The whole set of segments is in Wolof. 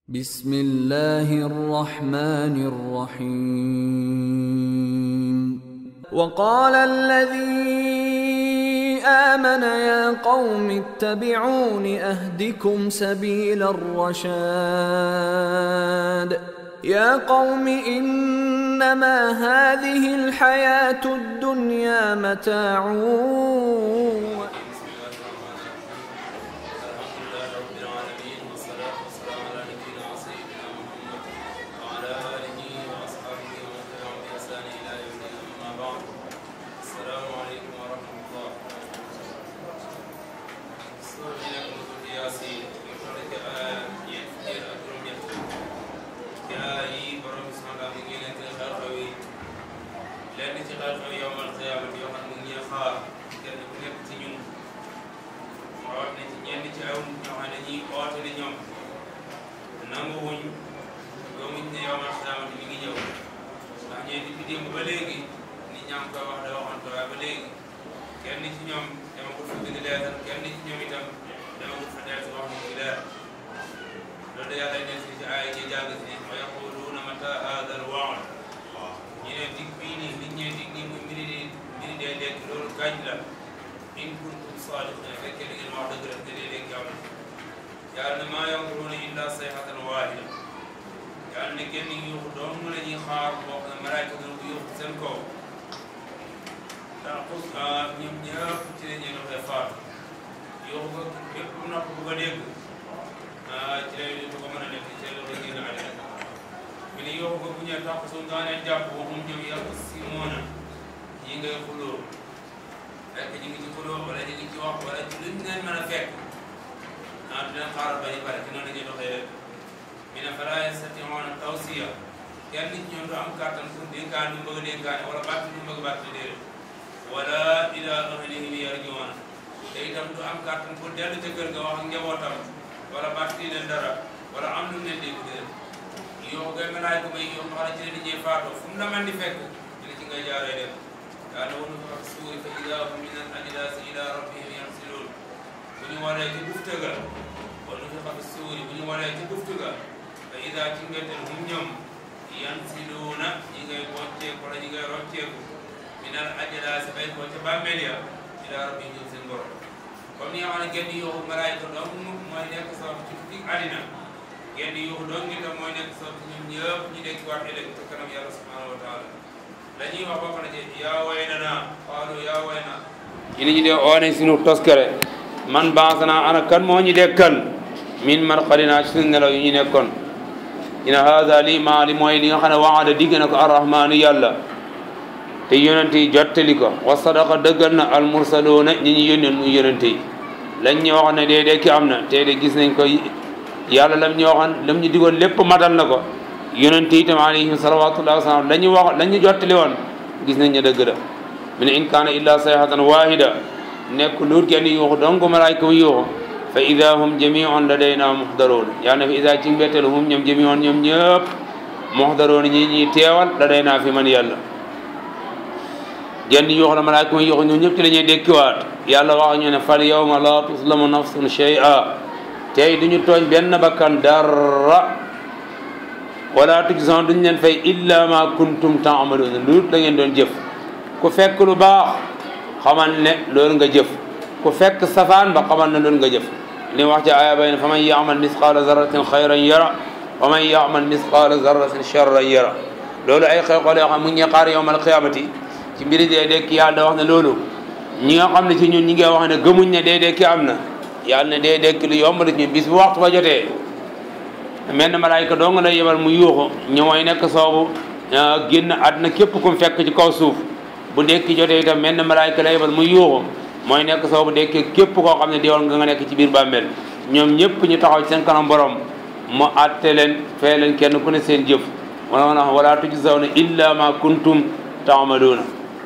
بسم الله الرحمن الرحيم وقال الذي آمن يا قوم اتبعون أهدكم سبيل الرشاد يا قوم إنما هذه الحياة الدنيا متاع الحمد لله رب العالمين والصلاة والسلام على نبينا وسيدنا محمد وعلى آله وأصحابه ومن تبعهم بإحسان إلى يوم الدين أما بعد السلام عليكم ورحمة الله سورة نكمة ياسين يقولك يفتير أكرم يفتير يا أي برم اسم الله بقين تغير خوي لأن تغير خوي يوم القيامة يوم المنيا خار كان يكون يكتنين rawat na ci ñenn ci aw ñoo xam ne dañuy oote ne ñoom nanguwuñ gëmuñ ne yow ma xiyaamati mi ngi ñëw ndax ñee di fi démb ba léegi nit ñaa ngi koy wax da waxoon ko waaye ba léegi kenn ci ñoom dama ko fi bind leetar kenn ci ñoom itam dama ko fa dellu wax ñu ci leer loolu da yàlla ne si ci aaya ji jàng si wa yaquluuna mata hada al waad ñu ne dig bii nii nit ñee dig nii muy mbiri di mbiri dee lekk loolu kañ la in kuntum saadiqin fekkee da ngeen wax dëgg rek dee léegi am na yàlla ne maa yanzuruuna illa sayhatan waahida yàlla ne kenn yuuxu dong la ñuy xaar boo xam ne malaayka dana ko yuuxu seen kaw taxus ñoom ñëpp ci la ñuy doxee faatu yuuxu ko bépp nopp bu ko dégg ci lay du ko mën a nekk ci lay doxee génn àddina mi ne yuuxu ko bu ñëwee taxusu nga leen jàpp waxum ñoom yàlla si moona ñi ngay xuloo fekk ñu ngi ci xuloo wala ñu ngi ci wax wala ci luñ leen mën a fekk ah dina xaaral ba ñu pare ci noonu la ñuy doxee rek mi ne falaa yastatiiuuna tawsiya kenn nit ñoom du am kàttan pour dénkaan lu mu bëgg a dénkaane wala bàtt lu mu bëgg a bàtt déedéet wala ilaa ahlihim yarji'uun te itam du am kàttan pour dellu ca kër ga wax ak njabootam wala bàtt leen dara wala am lu mu leen dégg déedéet yoo koy melaay ko may yoo xam ne ci la nit ñuy faatoo fu mu la mën di fekk dina ci ngay jaaree dem قال ونفخ في الصور فإذا هم من الأجداث إلى ربهم ينسلون بني ولا تبفتغا ونفخ في الصور بني ولا تبفتغا فإذا تنجت هم يوم ينسلون يجي بوتشي ولا يجي روتشي من الأجداث بين بوتشي بامبليا إلى ربهم ينسلون comme ni nga xam ne genn yoo malaayka dong mooy nekk sabab ci fi àddina genn yoo dong itam mooy nekk sabab ci ñun ñëpp ñu dekk waat ëllëg ci kanam yàlla subhanahu wa taala dañuy wax bokk na ci yaa waynana qaalu yaa wayna ñu ñu dee oo nañ suñu toskare man baasana ana kan moo ñu dekkal min marqadina ci suñu nelaw yi ñu nekkoon ñu ne haada li maa li mooy li nga xam ne waada digg na ko arrahmaanu yàlla te yonent yi jottali ko wa sadaqa dëggal na almursaluuna ñi ñu yónneen muy yonent yi lañ ñu waxoon ne dee dee ki am na te de gis nañ ko yàlla lam ñu waxoon lam ñu digoon lépp matal na ko yonent yi itam alayhim salawatullahi wasalaam la ñu wax la ñu jottali woon gis nañ ne dëgg la mu ne in kaana illa sayhatan wahida nekk luut kenn yuuxu donc malaayka mu yuuxu fa ida hum jamiun ladayna muxdaroon yàlla na fi ida ci mbetteel hum ñoom jamiun ñoom ñëpp muxdaroon ñi ñuy teewal ladayna fi man yàlla genn yuuxu la malaayka mu yuuxu ñoom ñëpp ci la ñuy dekkiwaat yàlla wax ñu ne fal yawma la tuslamu nafsun shay'a tey duñu tooñ benn bakkan dara wala tujzawna duñ leen fay illa ma kuntum taamaluuna lu da ngeen doon jëf ku fekk lu baax xamal ne loolu nga jëf ku fekk safaan ba xamal ne loolu nga jëf li wax ci aaya bay ne fa man yaamal misqaala zarratin xayran yara wa man yaamal misqaala zarratin charran yara loolu ay xew-xew yoo xam mu ngi xaar yowmal qiyaamati ci mbiri dee dekki yàlla da wax ne loolu ñi nga xam ne ci ñun ñi ngi wax ne gëmuñ ne dee dekki am na yàlla ne dee dekki lu yomb la ci ñun bis bu waxtu ba jotee mel na malaayka doo nga lay yebal mu yuuxu ñu mooy nekk soobu génn àdduna képp ku mu fekk ci kaw suuf bu dekki jotee itam mel na malaayka lay yebal mu yuuxu mooy nekk soobu dekkee képp koo xam ne deewal nga nga nekk ci biir bàmmeel ñoom ñëpp ñu taxaw ci seen kanam borom mu àtte leen fee leen kenn ku ne seen jëf wala wala wala tujzawna illa ma kuntum taamaluuna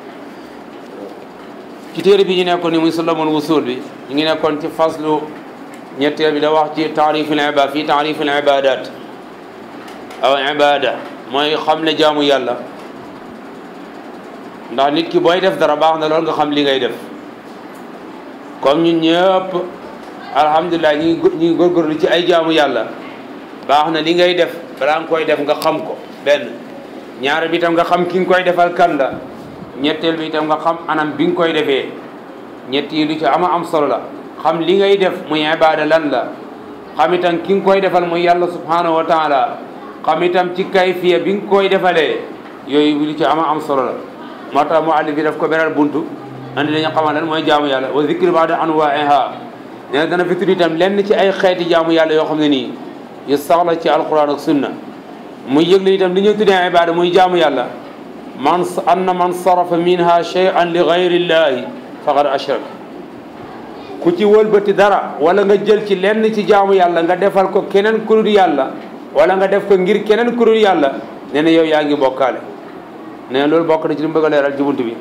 ci téere bi ñu nekkoon ni muy sulamul wusul bi ñu ngi nekkoon ci faslu ñetteel bi da wax ci taariful ibada fii taariful ibadat aw ibada mooy xam ne jaamu yàlla ndax nit ki booy def dara baax na loolu nga xam li ngay def comme ñun ñëpp alhamdulilah ñi ngi ñi ngi góorgóorlu ci ay jaamu yàlla baax na li ngay def balaa nga koy def nga xam ko benn ñaar bi itam nga xam ki nga koy defal kan la ñetteel bi itam nga xam anam bi nga koy defee ñett yi lu ci ama am solo la xam li ngay def muy ibaada lan la xam itam ki nga koy defal muy yàlla subhanahu wa taala xam itam ci kayfiya bi nga koy defalee yooyu lu ci ama am solo la moo tax muallif bi daf ko beral buntu andi dañu xamal lan mooy jaamu yàlla wa zikri baada anwaiha nee na dana fi tudd itam lenn ci ay xeeti jaamu yàlla yoo xam ne nii yu saxla ci alquran ak sunna muy yëgle itam li ñuy tuddee ibaada muy jaamu yàlla man anna man sarafa minha shay'an li gayri llahi faqad ashrak ku ci wëlbati dara wala nga jël ci lenn ci jaamu yàlla nga defal ko keneen ku dul yàlla wala nga def ko ngir keneen ku dul yàlla nee na yow yaa ngi bokkaale nee na loolu bokk na ci li mu bëgg a leeral ci bunt bi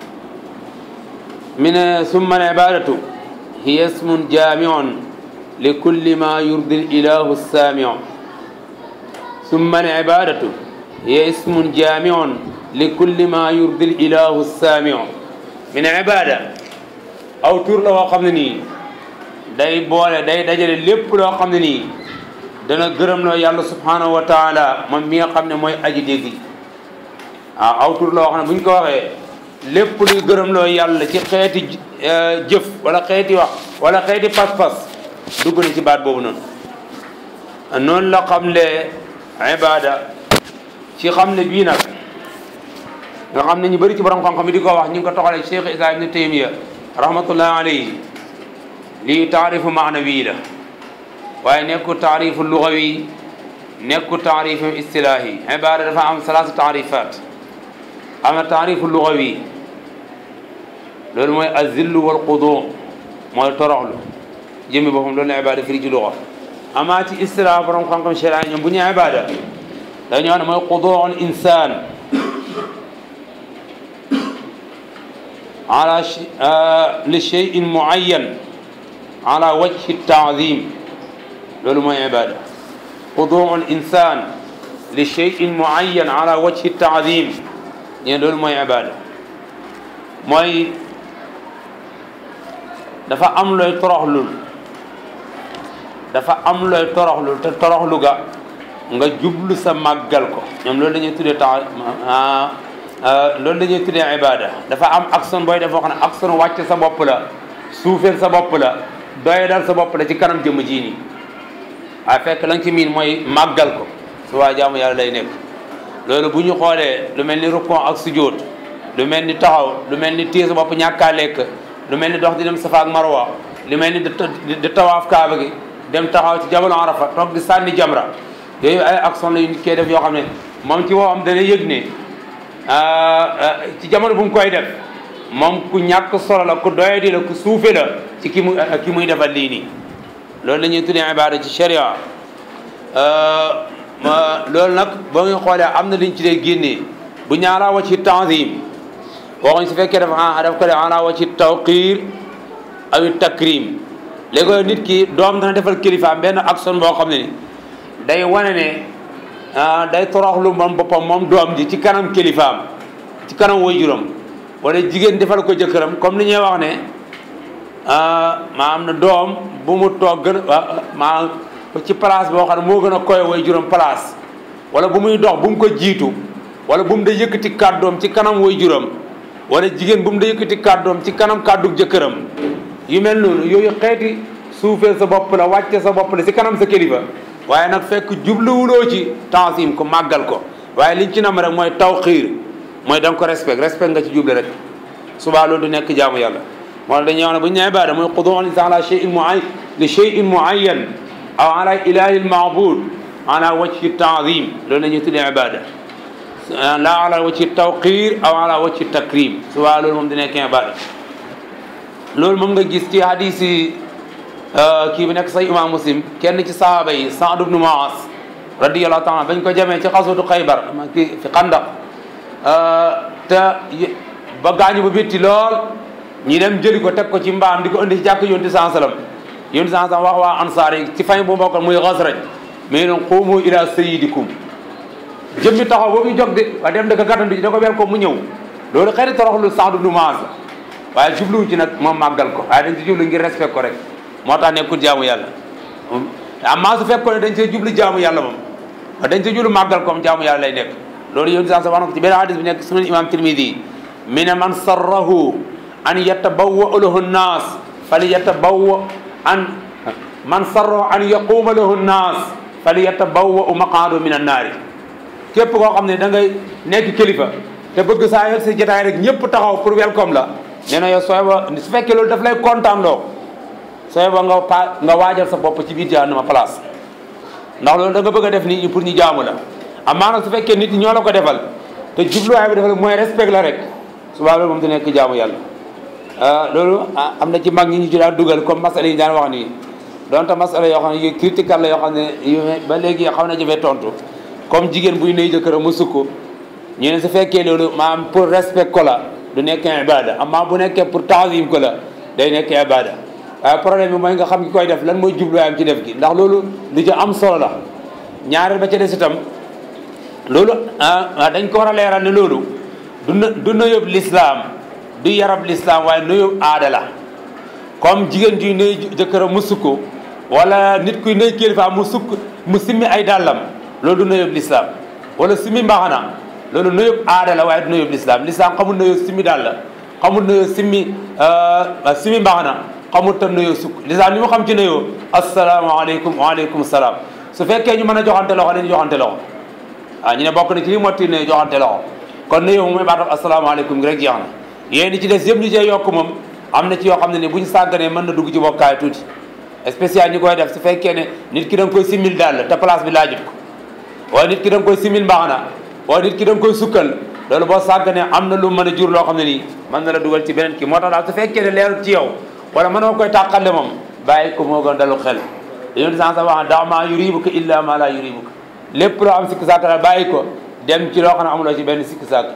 mi ne summa al ibadatu hiya ismun jaamiun li kulli ma yurdi l ilahu saamiu summa al ibadatu hiya ismun jaamiun li kulli ma yurdi l ilahu saamiu mi ne ibada aw tur la woo xam ne nii day boole day dajale lépp loo xam ne nii dana gërëm loo yàlla subhanahu wa taala moom mi nga xam ne mooy aji dégg waaw aw tur la woo xam ne bu ñu ko waxee lépp luy gërëm loo yàlla ci xeeti jëf wala xeeti wax wala xeeti pas-pas dugg na ci baat boobu noonu noonu la xam le ibada ci xam ne bii nag nga xam ne ñu bëri ci borom xam-xam yi di ko wax ñu ngi ko toxalee Cheikh Islam ibn Taymiya rahmatullah alayhi lii taarifu maanawi la waaye nekku taarifu lugawi nekku taarifu istilaahi ibada dafa am salaasa taarifat am na taarifu lugawi loolu mooy azillu wal qudu mooy toroxlu jëmmi boppam loolu la ibada firi ci luga amaa ci istilaah borom xam-xam sharia ñoom bu ñu ibada dañoo ne mooy quduul insaan ala li cheyin muayyan ala wajhi taadim loolu mooy ibada quduul insan li cheyin muayyan ala wajhi taadim ñeen loolu mooy ibada mooy dafa am looy toroxlul dafa am looy toroxlul te toroxlu ga nga jublu sa màggal ko ñoom loolu dañuy tuddee ta loolu la ñuy tuddee ibada dafa am action booy def boo xam ne action wàcc sa bopp la suufeel sa bopp la doye dal sa bopp la ci kanam jëmm ji nii waaye fekk la nga ci miin mooy màggal ko su waa jaamu yàlla lay nekk loolu bu ñu xoolee lu mel ni rukkon ak sujjóot lu mel ni taxaw lu mel ni téye sa bopp ñàkkaa lekk lu mel ni dox di dem safa ak marwa lu mel ni di tawaaf kaaba gi dem taxaw ci jabalu arafa toog di sànni jamra yooyu ay action la yu nit kee def yoo xam ne moom ci woowam dana yëg ne ci jamono bu mu koy def moom ku ñàkk solo la ku doyadi la ku suufe la ci ki mu ki muy defal lii nii loolu la ñuy tuddee ibada ci sharia loolu nag boo ngi xoolee am na liñ ci dee génnee bu ñaara wa ci tanzim waxuñ su fekkee dafa daf ko def ala wa ci tawqir aw takrim léegi nit ki doom dana defal kilifaam benn action boo xam ne ni day wane ne day toroxlu moom boppam moom doom ji ci kanam kilifaam ci kanam waajuram wala jigéen defal ko jëkkëram comme li ñuy wax ne maam na doom bu mu toog gën maa ci place boo xam ne moo gën a koy waajuram place wala bu muy dox bu mu ko jiitu wala bu mu da yëkkati kàddoom ci kanam waajuram wala jigéen bu mu da yëkkati kàddoom ci kanam kàddu jëkkëram yu mel noonu yooyu xeeti suufee sa bopp la wàcce sa bopp la ci kanam sa kilifa waaye nag fekk jubluwuloo ci tansim ko màggal ko waaye liñ ci nam rek mooy tawxiir mooy da nga ko respect respect nga ci juble rek subaa loolu du nekk jaamu yàlla moo tax dañuy wax ne bu ñu nee ibaada mooy quduun insan ala cheyin muay li cheyin muayyan aw ala ilahi lmaabud ala wajhi tanzim loolu la ñuy tuddee ibaada la ala wajhi tawqiir aw ala wajhi takrim subaa loolu moom di nekk ibaada loolu moom nga gis ci hadis yi kii bi nekk say imam muslim kenn ci sahaaba yi Saad ibnu Muaas radiyallahu taala bañ ko jamee ci xaswatu Xaybar kii fi Xandaq te ba gaañu ba bitti lool ñi dem jëli ko teg ko ci mbaam di ko indi ci jàkk yonti saa sallam yonti saa sallam wax waa ansaar yi ci fay bu mbokkoon muy Xasraj mais noon qumu ila sayyidikum jëmmi taxaw boobu ñu jóg de waa dem da ko gàttandu ji da ko wel ko mu ñëw loolu xëy toroxlu Saad ibnu Muaas waaye jubluwu ci nag moom màggal ko waaye dañ ci jublu ngir respect ko rek moo tax nekkul jaamu yàlla amma su fekkoon ne dañ see jublu jaamu yàlla moom dañ see jublu màggal comme jaamu yàlla lay nekk loolu yonent saa sa wax na ko ci benn hadis bi nekk sunan imam tirmidi mi ne man sarrahu an yatabawwa lahu nnaas fali yatabawwa an man sarrahu an yaquuma lahu nnaas fali yatabawwa maqaado min annaari képp koo xam ne da ngay nekk kilifa te bëgg saa yor si jotaay rek ñëpp taxaw pour welcome la nee na yow sooy ba su fekkee loolu daf lay kontaan loo sooy ba nga pa nga waajal sa bopp ci biir jahannama place ndax loolu da nga bëgg a def nit ñi pour ñu jaamu la amaa nag su fekkee nit ñi ñoo la ko defal te jubluwaay bi defal mooy respect la rek subaa loolu moom du nekk jaamu yàlla loolu am na ci mag ñi ñu ci daan dugal comme masala yi ñu daan wax nii donte masala yoo xam ne yu critical la yoo xam ne yu ba léegi xaw na jafee tontu comme jigéen buy nuyu jëkkëram mu sukk ñu ne su fekkee loolu maanaam pour respect ko la du nekk ibada amaa bu nekkee pour taazim ko la day nekk ibada waaye problème bi mooy nga xam ki koy def lan mooy jubluwaayam ci def gi ndax loolu lu ci am solo la ñaareel ba ca des itam loolu dañ ko war a leeral ne loolu du na du nuyób lislaam du yarab lislaam waaye nuyób aada la comme jigéen juy nuyu jëkkëram mu sukk wala nit kuy nuyu kilifa mu sukk mu simmi ay dàllam loolu du nuyób lislaam wala simmi mbaxana loolu nuyób aada la waaye du nuyób lislaam lislaam xamul nuyób simmi dàll xamul nuyób simmi simmi mbaxana xamul tam nuyoo sukk lislaam li mu xam ci nuyoo asalaamaaleykum waaleykum salaam su fekkee ñu mën a joxante loxo dañu joxante loxo waaw ñu ne bokk na ci li motti ne joxante loxo kon nuyoo moom mooy baatam asalaamaaleykum gi rek jeex na yéen ci des yëpp ñu cee yokk moom am na ci yoo xam ne ne bu ñu sàgganee mën na dugg ci bokkaay tuuti spécial ñi koy def su fekkee ne nit ki da nga koy simil daal te place bi laajut ko wala nit ki da nga koy simil mbaxana wala nit ki da nga koy sukkal loolu boo sàgganee am na lu mën a jur loo xam ne nii mën na la dugal ci beneen kii moo tax daal su fekkee ne leerul ci yow wala mënoo koy tàqale moom bàyyi ko moo gën dalu xel dañoo di sansa wax daa maa yuribuka illa ma la yuribuka lépp loo am sikki sàkk la bàyyi ko dem ci loo xam ne amuloo ci benn sikki sàkk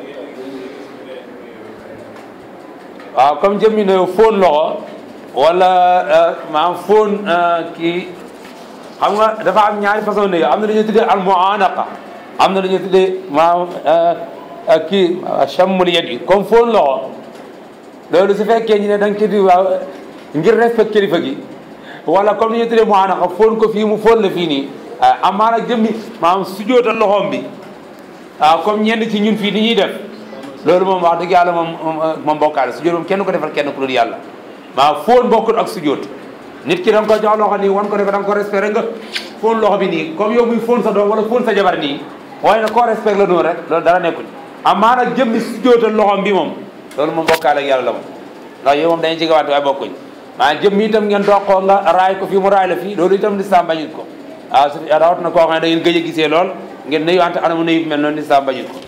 waaw comme jëmmi ne fóon loxo wala maanaam fóon kii xam nga dafa am ñaari façon ne am na dañuy tuddee al muanaqa am na dañuy tuddee maanaam kii chammul yet yi comme fóon loxo loolu su fekkee ñu ne da nga ci di waaw ngir respect kilifa gi wala comme ni ñu tuddee mu ànaka fóon ko fii mu fóon la fii nii amaa nag jëmmi maanaam sujootal loxoom bi waaw comme ñenn ci ñun fii ni ñuy def loolu moom wax dëgg yàlla moom moom bokkaale sujoot moom kenn ko defal kenn ku dul yàlla maa fóon bokkut ak sujoot nit ki da nga ko jox loxo nii wan ko ne ko da nga ko respect nga fóon loxo bi nii comme yow muy fóon sa doom wala fóon sa jabar nii waaye nag koo respect la noonu rek loolu dara nekkul amaa nag jëmmi sujootal loxoom bi moom loolu moom bokkaale ak yàlla la moom ndax yow moom dañuy jegewante waaye bokkuñ maa jëm itam ngeen dox ko nga raay ko fii mu raay la fii loolu itam lislaam bañut ko waaw su rawat na koo xam ne da ngeen gëj a gisee lool ngeen nuyuwante anamu nuyu mel noonu lislaam bañut ko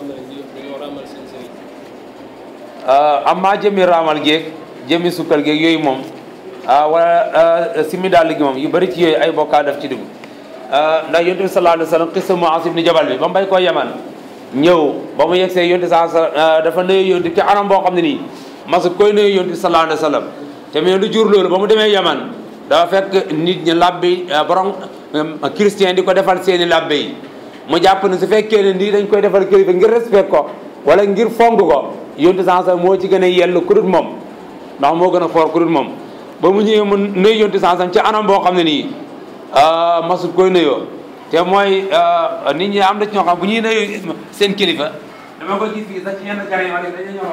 amma jëmmi raamal géeg jëmmi sukkal géeg yooyu moom wala simi daal gi moom yu bëri ci yooyu ay bokkaa def ci dugg ndax yonent bi sallallahu alayhi wa sallam xissa Muaaz ibn Jabal bi ba mu bay koo yaman ñëw ba mu yegsee yonent sa dafa nuyu yonent ci anam boo xam ne nii masu koy nuyu yonent sallallahu alayhi wa sallam te mais lu jur loolu ba mu demee yaman dafa fekk nit ñi labbi borom chrétien di ko defal seeni labbe yi mu jàpp ne su fekkee ne nii dañ koy defal kilifa ngir respect ko wala ngir fonk ko yonent sa moo ci gën a yell ku dul moom ndax moo gën a foor ku dul moom ba mu ñëwee mu nuyu yonent sa ci anam boo xam ne nii masu koy nuyoo te mooy nit ñi am na ci ñoo xam bu ñuy nuyu seen kilifa dama ko gis fii sax ci yenn kare yi dañuy ñëw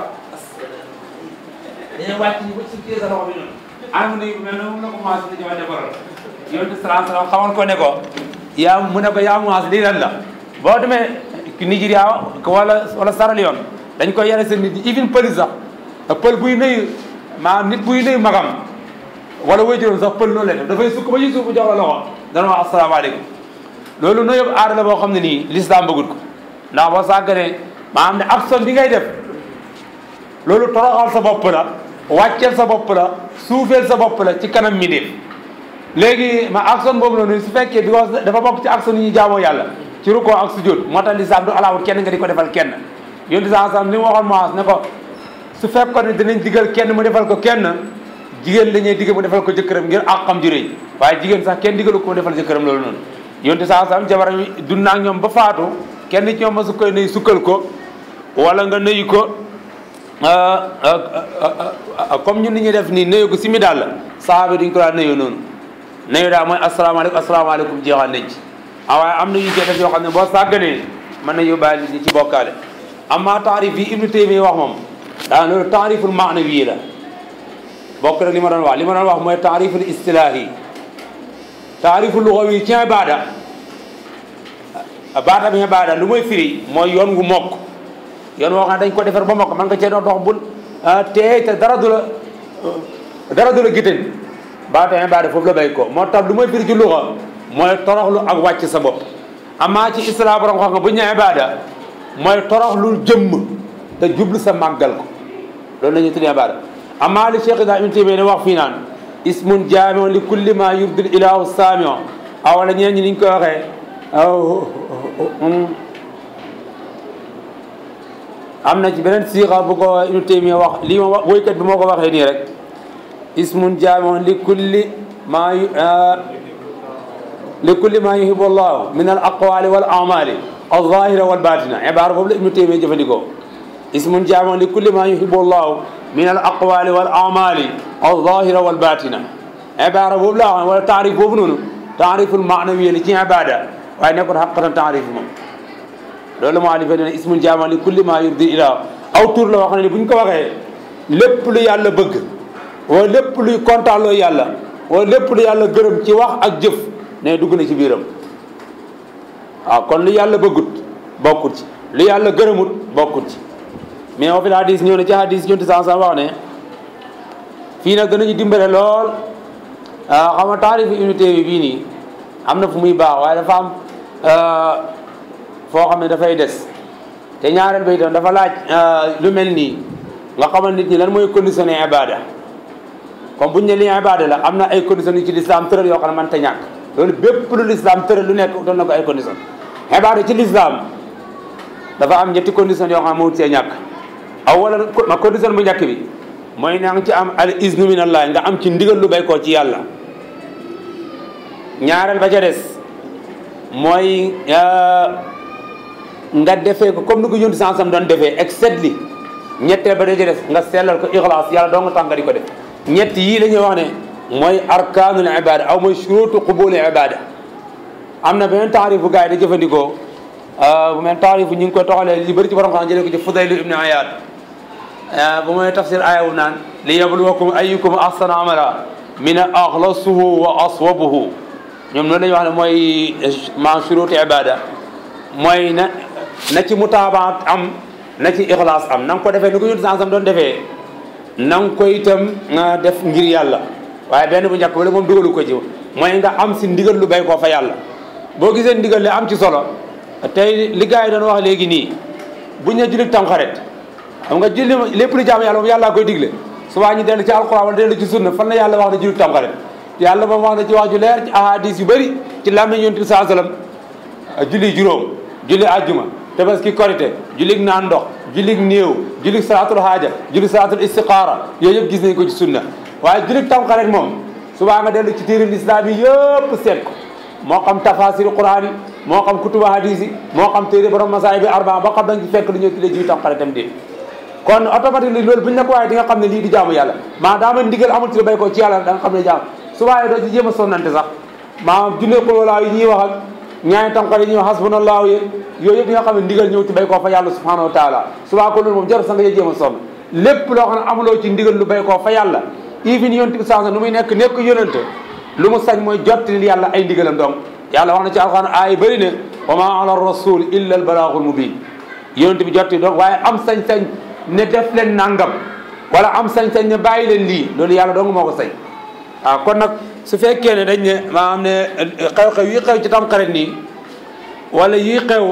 dañuy wàcc ñu ba ci kii sa loxo bi noonu am nuyu mel na moom la commencé di joxe defaral yonent salaam salaam xamal ko ne ko yaa mu ne ko yaa muwaas lii lan la boo demee Nigeria wala wala Sierra Leone dañ koy yare seen nit ñi even pël sax pël buy nuyu maanaam nit buy nuyu magam wala wéyjuróom sax pël noonu lay def dafay sukk ba ci suuf bu jox la loxo dana wax asalaamaaleykum loolu noo yëpp aada la boo xam ne nii l'islam bëggul ko ndax boo sàgganee maanaam ne action bi ngay def loolu toroxal sa bopp la wàcceel sa bopp la suufeel sa bopp la ci kanam mi def léegi ma action boobu noonu su fekkee bi dafa bokk ci action yi ñuy jaamoo yàlla ci rukkoo ak sujjóot moo tax lislaam du alaawut kenn nga di ko defal kenn yonent saa sam ni mu waxoon Muaaz ne ko su fekkoon ne dinañ digal kenn mu defal ko kenn jigéen la ñuy digal mu defal ko jëkkëram ngir ak xam ju rëy waaye jigéen sax kenn digalu ko mu defal jëkkëram loolu noonu yonent saa sam jabaram yi dund naa ak ñoom ba faatu kenn ci ñoom ma su koy nuyu sukkal ko wala nga nuyu ko comme ñun ni ñuy def nii nuyu ko simi daal la sahaaba duñ ko daan nuyu noonu nayu daa mooy asalaamaaleykum asalaamaaleykum jeexal nañ ci ah waaye am na yu cee def yoo xam ne boo sàgganee mën na yóbbaale nit ñi ci bokkaale amma taarif yi ibnu taymiya wax moom daa loolu taariful maanawi la bokk rek li ma doon wax li ma doon wax mooy taariful istilaahi taariful lugawi ci ibaada baata bi ibaada lu mooy firi mooy yoon wu mokk yoon woo xam ne dañ ko defar ba mokk man nga cee doon dox bul teey te dara du la dara du la gitén baata ibaada foofu la bay ko moo tax lu mooy firi ci luga mooy toroxlu ak wàcc sa bopp amaa ci islam borom xam nga bu ñu nee ibaada mooy toroxlu jëmm te jublu sa màggal ko loolu la ñuy tuddee ibaada amaa li Cheikh Ibrahima Ibn wax fii naan ismun jaamiun li kulli ma yurdil ilahu saamio aw wala ñeen ñi niñ koy waxee am na ci beneen siixa bu ko Ibn Taymiya wax lii ma woykat bi moo ko waxee nii rek ismun jaamiun li kulli ma li kulli ma yuhibu llahu min al aqwali wal amali al zahira wal batina ibaara boobu la Ibn Taymiya jëfandikoo ismun jaamiun li kulli ma yuhibu llahu min al aqwali wal amali al zahira wal batina ibaara boobu laa xam wala taarif boobu noonu taariful maanawi li ci ibada waaye nekkul xaqatan taarif moom loolu moo alifa ne ismun jaamiun li kulli ma yurdi ilah aw tur la wax ne bu ñu ko waxee lépp lu yàlla bëgg wala lépp luy kontaanloo yàlla wala lépp lu yàlla gërëm ci wax ak jëf ne dugg na ci biiram waaw kon lu yàlla bëggut bokkut ci lu yàlla gërëmut bokkut ci mais wa fil hadis ñëw na ci hadis ñunti san san wax ne fii nag danañu dimbale lool xam nga taarif unité bi bii nii am na fu muy baax waaye dafa am foo xam ne dafay des te ñaareel ba itam dafa laaj lu mel nii nga xamal nit ñi lan mooy conditionné ibada comme buñ ne li ibada la am na ay conditions yu ci l'islam tëral yoo xam ne man te ñàkk loolu bépp lu l'islam tëral lu nekk doon na ko ay conditions ibada ci l'islam dafa am ñetti conditions yoo xam ne moo see ñàkk aw wala ma condition bu njëkk bi mooy na nga ci am al iznu min allah nga am ci ndigal lu bay koo ci yàlla ñaareel ba ca des mooy nga defee ko comme ni ko yónni sansam doon defee exactly ñetteel ba da ca des nga sellal ko ixlaas yàlla doo nga tax nga di ko def ñett yii la ñuy wax ne mooy arkaanul ibada aw mooy shurutu qubuli ibada am na beneen taarif bu gars yi da jëfandikoo bu mel taarif ñu ngi koy toxalee li bëri ci borom xam jëlee ko ci Fudayl ibn Ayad bu mooy tafsir ayawu naan li yabluwakum ayyukum ahsanu amala min axlasuhu wa aswabuhu ñoom noonu la ñuy wax ne mooy ma shurutu ibada mooy na na ci mutaabaat am na ci ixlaas am na nga ko defee ni ko yónni sansam doon defee na nga ko itam def ngir yàlla waaye benn bu njëkk wala moom dugalu ko ci mooy nga am si ndigal lu bay koo fa yàlla boo gisee ndigal li am ci solo tey li gars yi doon wax léegi nii buñ ne jullit tamxarit xam nga julli lépp lu jaam yàlla moom yàllaa koy digle subaa ñu dellu ci alquran wala dellu ci sunna fan la yàlla wax ne jullit tamxarit yàlla moom wax na ci wax ju leer ci ahadis yu bëri ci làmmiñ yonent bi saa sallam julli juróom julli àjjuma tabaski korité jullig naan ndox jullig néew jullig salaatul haaja jullig salaatul istiqaara yooyu yëpp gis nañ ko ci sunna waaye jullig tamxarit moom subaa nga dellu ci téere lislaam yi yëpp seet ko moo xam tafasiri quran yi moo xam kutuba hadis yi moo xam téere borom masaay bi arba ba xam dañ ci fekk lu ñuy tuddee julli tamxarit tam dee kon automatique loolu bu ñu la ko waaye di nga xam ne lii di jaamu yàlla maa daama ndigal amul ci la bay ko ci yàlla da nga xam ne jaam subaa yi doo ci jéem a sonnante sax maa jullee ko walaa yi ñuy wax ak ñaari tamxarit yi ñuy wax hasbunallahu yi yooyu yëpp yi nga xam ne ndigal ñëw ci bay koo fa yàlla subhanahu wa taala subaa ko loolu moom jarul sax nga jéem a sonn lépp loo xam ne amuloo ci ndigal lu bay koo fa yàlla even yonent bi sansa nu muy nekk nekk yonante lu mu sañ mooy jottali yàlla ay ndigalam donc yàlla wax na ci alxuraan ay bëri ne wa ma ala rasul illa al balaagul mubin yonent bi jottali donc waaye am sañ-sañ ne def leen nangam wala am sañ-sañ ne bàyyi leen lii loolu yàlla dong moo ko sañ waaw kon nag su fekkee ne dañ ne maanaam ne xew-xew yi xew ci tamxarit nii wala yi xew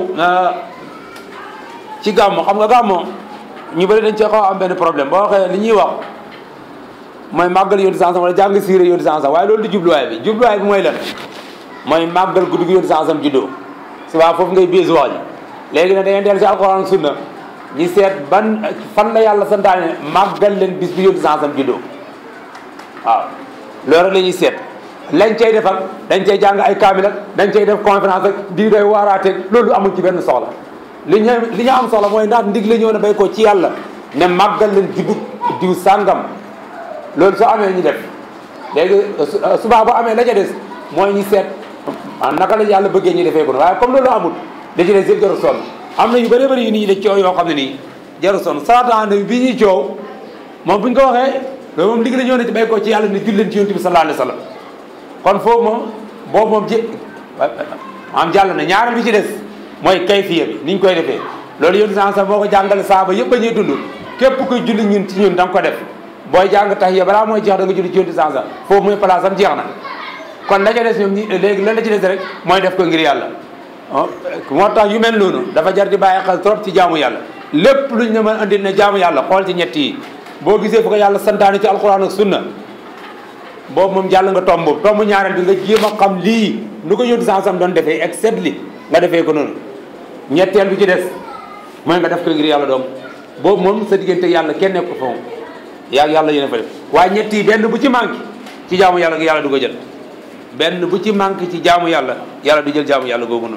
ci gàmmo xam nga gàmmo ñu bëri dañ cee xaw am benn problème boo waxee li ñuy wax mooy màggal yónni sansam wala jàng siire yónni sansam waaye loolu di jubluwaay bi jubluwaay bi mooy lan mooy màggal guddi gi yónni sansam juddoo si waa foofu ngay biis wax ji léegi nag da ngeen dellu ci alxuraan sunna ñi seet ban fan la yàlla santaane màggal leen bis bi yónni sansam juddoo waaw loolu rek la ñuy seet lañ cay def ak dañ cay jàng ay kaamil ak dañ cay def conférence ak di doy waaraate loolu amul ci benn soxla li ñu li ñu am soxla mooy ndax ndig la ñëw ne bay ko ci yàlla ne màggal leen juddu diw sàngam loolu soo amee ñu def léegi su subaa bu amee la ca des mooy ñu seet ah naka la yàlla bëggee ñu defee ko noonu waaye comme loolu amul da ci des yëpp jarul sonn am na yu bëree bëri yu nit ñi de coow yoo xam ne nii jarul sonn salaatu bi ñuy coow moom bu ñu ko waxee loolu moom ligg la ñëw na ci bay ko ci yàlla ne julleen ci yonent bi sallallahu alayhi wa sallam kon foofu moom boobu moom ci am jàll na ñaareel bi ci des mooy kayfiya bi ni ñu koy defee loolu yonent saa sax moo ko jàngale saaba yëpp a ñuy dund képp kuy julli ñun ci ñun da nga ko def booy jàng tax ya balaa mooy jeex da nga julli ci yonent saa sax foofu muy place am jeex na kon la ca des ñoom ñi léegi lan la ci des rek mooy def ko ngir yàlla moo tax yu mel noonu dafa jar di bàyyi xel trop ci jaamu yàlla lépp luñ ne mën andil ne jaamu yàlla xool ci ñett yi boo gisee fu ko yàlla santaane ci alquran ak sunna boobu moom jàll nga tomb boobu tomb ñaareel bi nga jéem a xam lii nu ko yónni sansam doon defee except li nga defee ko noonu ñetteel bi ci des mooy nga def ko ngir yàlla doom boobu moom sa diggante yàlla kenn nekk ko fa moom yaa yàlla yéen a fa def waaye ñett yi benn bu ci manqué ci jaamu yàlla nga yàlla du ko jël benn bu ci manqué ci jaamu yàlla yàlla du jël jaamu yàlla googu noonu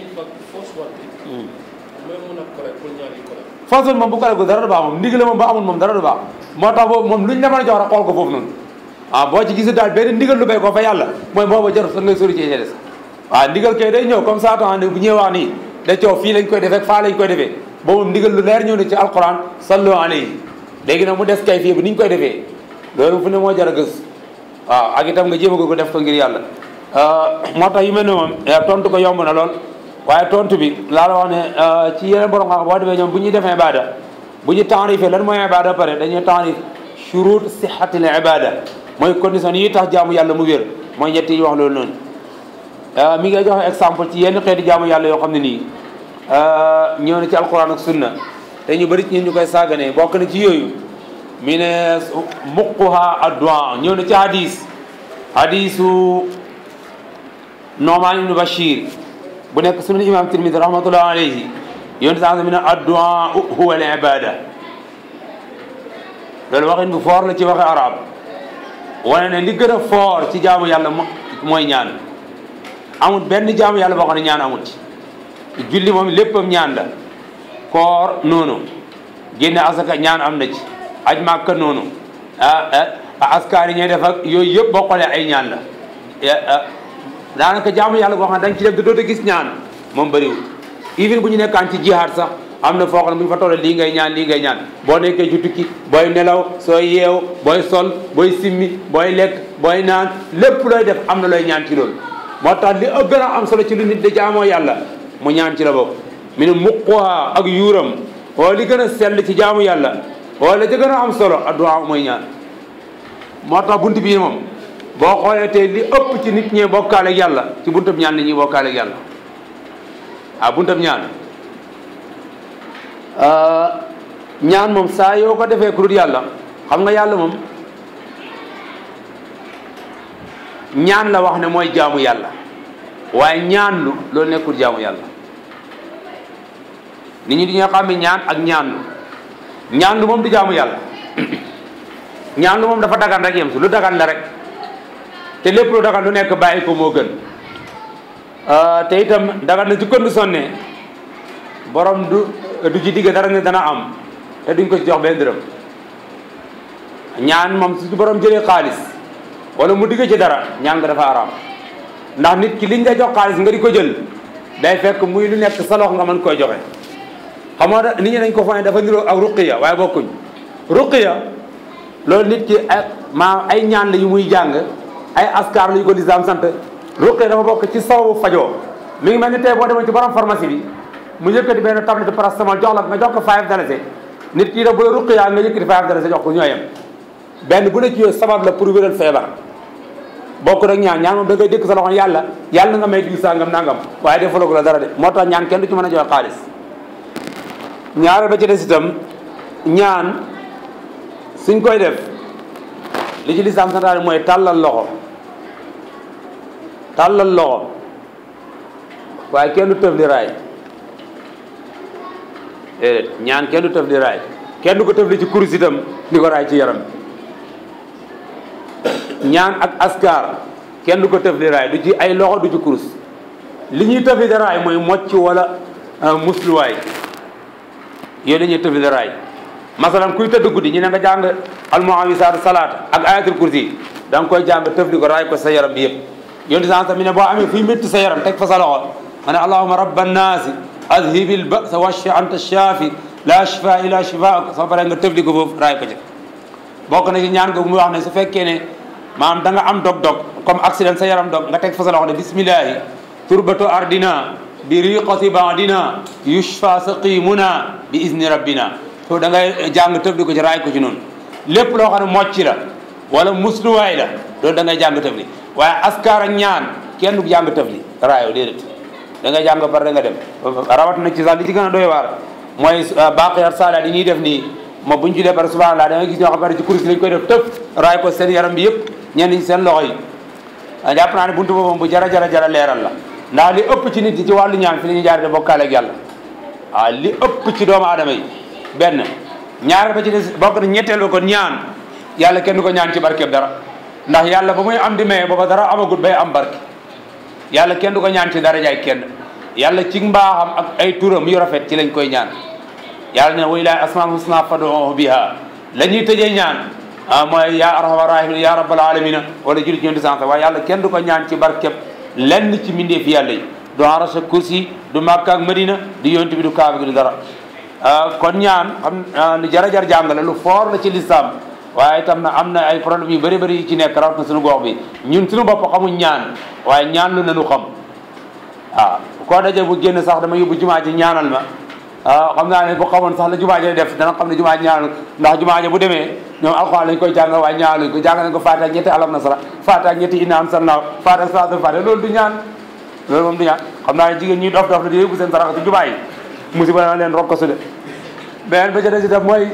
force moom bu ko defee dara du baax moom ndigal moom ba amul moom dara du baax moo tax boobu moom luñ la mën a jox rek xool ko foofu noonu ah boo ci gisul daal benn ndigal lu bay ko fa yàlla mooy booba jarul sax ngay sori ci des waaw ndigal kay day ñëw comme ça temps bu ñëwee wax nii da coow fii lañ koy defee faa lañ koy defee boobu ndigal lu leer ñëw na ci alquran sallu alayhi léegi nag mu des kay fii bi ni ñu koy defee loolu fu ne moo jar a gës waaw ak itam nga jéem a ko def ko ngir yàlla moo tax yu mel ne moom tontu ko yomb na lool waaye tontu bi laa la wax ne ci yeneen borom xam boo defee ñoom bu ñuy defee ibada bu ñu taarifee lan mooy ibada pare dañuy taarif shurut sihhatil ibada mooy condition yi tax jaamu yàlla mu wér mooy ñett yi wax loolu noonu mi ngi joxe exemple ci yenn xeeti jaamu yàlla yoo xam ne nii ñëw na ci alquran ak sunna te ñu bëri ci ñun ñu koy sàgganee bokk na ci yooyu mi ne muquha addu'a ñëw na ci hadis hadisu Nu'man ibn Bashir bu nekk sunan imam Tirmidi rahmatullah alayhi yonent saa mi ne addu'a huwa al ibada loolu waxin bu foor la ci waxe arab wane ne li gën a foor ci jaamu yàlla mooy ñaan amul benn jaamu yàlla boo xam ne ñaan amut julli moom léppam ñaan la koor noonu génne asaka ñaan am na ci aj màkka noonu ah askaar yi ñooy def ak yooyu yëpp boo xoolee ay ñaan la daanaka jaamu yàlla boo xam ne dañ ci def da doota gis ñaan moom bëriwul even bu ñu nekkaan ci jihaad sax am na foo xam ne bu ñu fa tollee lii ngay ñaan lii ngay ñaan boo nekkee ci tukki booy nelaw sooy yeew booy sol booy simmi booy lekk booy naan lépp looy def am na looy ñaan ci loolu moo tax li gën a am solo ci lu nit di jaamoo yàlla mu ñaan ci la bokk mi ne muquha ak yuuram wala li gën a sell ci jaamu yàlla wala li gën a am solo addu'a mooy ñaan moo tax bunt bii moom boo xoolee tey li ëpp ci nit ñee bokkaale ak yàlla ci buntab ñaan li ñuy bokkaale ak yàlla ah buntab ñaan ñaan moom saa yoo ko defee ku dul yàlla xam nga yàlla moom ñaan la wax ne mooy jaamu yàlla waaye ñaan lu loolu nekkul jaamu yàlla nit ñi di nga xam ne ñaan ak ñaan lu ñaan lu moom du jaamu yàlla ñaan lu moom dafa dagan rek yem si lu dagan la rek te lépp lu dagan lu nekk bàyyi ko moo gën te itam dagan na ci condition ne borom du du ci digg dara ne dana am te duñ ko ci jox benn dërëm ñaan moom su borom jëlee xaalis wala mu digg ci dara ñaan nga dafa araam ndax nit ki liñ la jox xaalis nga di ko jël day fekk muy lu nekk sa loxo nga mën koy joxe xam nga nit ñi dañ ko foog dafa niroo ak ruqiya waaye bokkuñ ruqiya loolu nit ki ay maa ay ñaan la yu muy jàng ay askar la yu ko lislaam sant ruqiya dafa bokk ci sababu fajoo mi ngi mel ni tey boo demoon ci borom pharmacie bi mu yëkkati benn tablette paracétamol jox la nga jox ko five dalasi nit ki da bu la ruqiya nga yëkkati five dalasi jox ko ñoo yem benn bu ne ci yooyu sabab la pour wéral feebar bokk rek ñaan ñaan moom da ngay dëkk sa loxo yàlla yàlla nga may diw sangam nangam waaye defaloo la dara de moo tax ñaan kenn du ci mën a joxe xaalis ñaareel ba ci des itam ñaan suñ koy def li ci lislaam santaane mooy tàllal loxo tàllal loxo waaye kenn du tëf li raay déedéet ñaan kenn du tëf li raay kenn du ko tëf li ci kurus itam di ko raay ci yaram ñaan ak askar kenn du ko tëf li raay du ci ay loxo du ci kurus li ñuy tëf li di raay mooy mocc wala musluwaay yooyu la ñuy tëf li di raay masalan kuy tëdd guddi ñu ne nga jàng almuawisaatu salaat ak ayatul kursi da nga koy jàng tëf di ko raay ko sa yaram bi yëpp yonti san tamit ne boo amee fuy métti sa yaram teg fa sa loxo nga ne allahuma rabba nnaasi adhibil basa washfi anta shafi la shifa illa shifaak soo paree nga tëf di ko foofu raay ko ci bokk na ci ñaan googu mu wax ne su fekkee ne maanaam da nga am dog-dog comme accident sa yaram dog nga teg fa sa loxo ne bismillahi turbatu ardina bi riqati baadina yushfa saqimuna bi izni rabbina to da ngay jàng tëf di ko ci raay ko ci noonu lépp loo xam ne mocc la wala musluwaay la loolu da ngay jàng tëf li waaye askar ak ñaan kenn du jàng tëf li raayo déedéet da ngay jàng par da nga dem rawat na ci sax li ci gën a doy waar mooy baqiyat saala di ñuy def nii mo buñ ci dee par subhanallah da nga gis ñoo xam ne ci kuris lañ koy def tëf raay ko seen yaram bi yëpp ñenn ñi seen loxo yi jàpp naa ne buntu boobu bu jara jara jara leeral la ndax li ëpp ci nit yi ci wàllu ñaan fi la ñuy jaar de bokkaale ak yàlla waaw li ëpp ci doomu aadama yi benn ñaar ba ci des bokk na ñetteel ba ko ñaan yàlla kenn du ko ñaan ci barkeeb dara ndax yàlla ba muy am di maye booba dara amagut bay am barke yàlla kenn du ko ñaan ci dara jaay kenn yàlla ci mbaaxam ak ay turam yu rafet ci lañ koy ñaan yàlla ne wa ilaahi asmaal husna fad'uuhu biha la ñuy tëjee ñaan ah mooy yaa arhamar rahimin yaa rabbal alamina wala julli ci ñoom di sant waaye yàlla kenn du ko ñaan ci barkeeb lenn ci mbindeef yàlla yi du arasa kursi du Makka ak Madina du yonent bi du Kaaba gi du dara kon ñaan xam lu jar a jar jàng la lu foor la ci lislaam waaye itam na am na ay problème yu bëri bëri yu ci nekk rawat na suñu gox bi ñun suñu bopp xamuñ ñaan waaye ñaan lu nañu xam waaw koo daje bu génn sax dama yóbbu jumaa ji ñaanal ma ah xam naa ne bu xamoon sax la jumaa ji def dana xam ne jumaa ji ñaanal ndax jumaa ji bu demee ñoom alxuraan lañ koy jàngal waaye ñaanaluñ ko jàng nañ ko faata ak ñetti alam nasara faata ak ñetti inna anzalnaahu faata ak salaatul faata loolu du ñaan loolu moom du ñaan xam naa ne jigéen ñi dof dof la di yóbbu seen sarax ci jumaa yi musiba na leen rokko su de beneen ba ca des itam mooy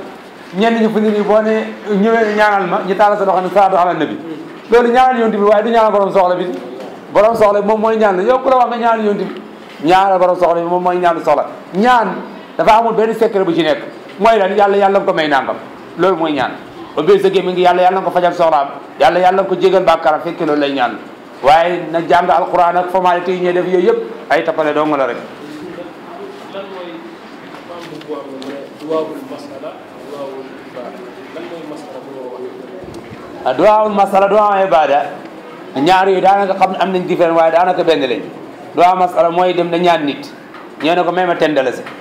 ñenn ñi fu ni nii boo ne ñëwee ñaanal ma ñu taal sa loxo ne salaatu ala nabi loolu ñaanal yonent bi waaye du ñaanal borom soxla bi borom soxla bi moom mooy ñaan la yow ku la wax nga ñaanal yonent bi ñaanal borom soxla bi moom mooy ñaanu soxla ñaan dafa amul benn secret bu ci nekk mooy lan yàlla yàlla nga ko may nangam loolu mooy ñaan ba biir sa gémmi ngi yàlla yàlla nga ko fajal soxlaam yàlla yàlla nga ko jégal bàkkaaram fekkee loolu lay ñaan waaye na jàng alquran ak formalité yi ñuy def yooyu yëpp ay tappale dong la rek lan mooy maam bu bu am ne duwaawul masala duwaawul ibaada lan mooy masala bu wax ah duwaawul masala duwaa ibada ñaar yooyu daanaka xam ne am nañ différence waaye daanaka benn lañ duwaa masala mooy dem na ñaan nit ñëw ne ko may ma tendale si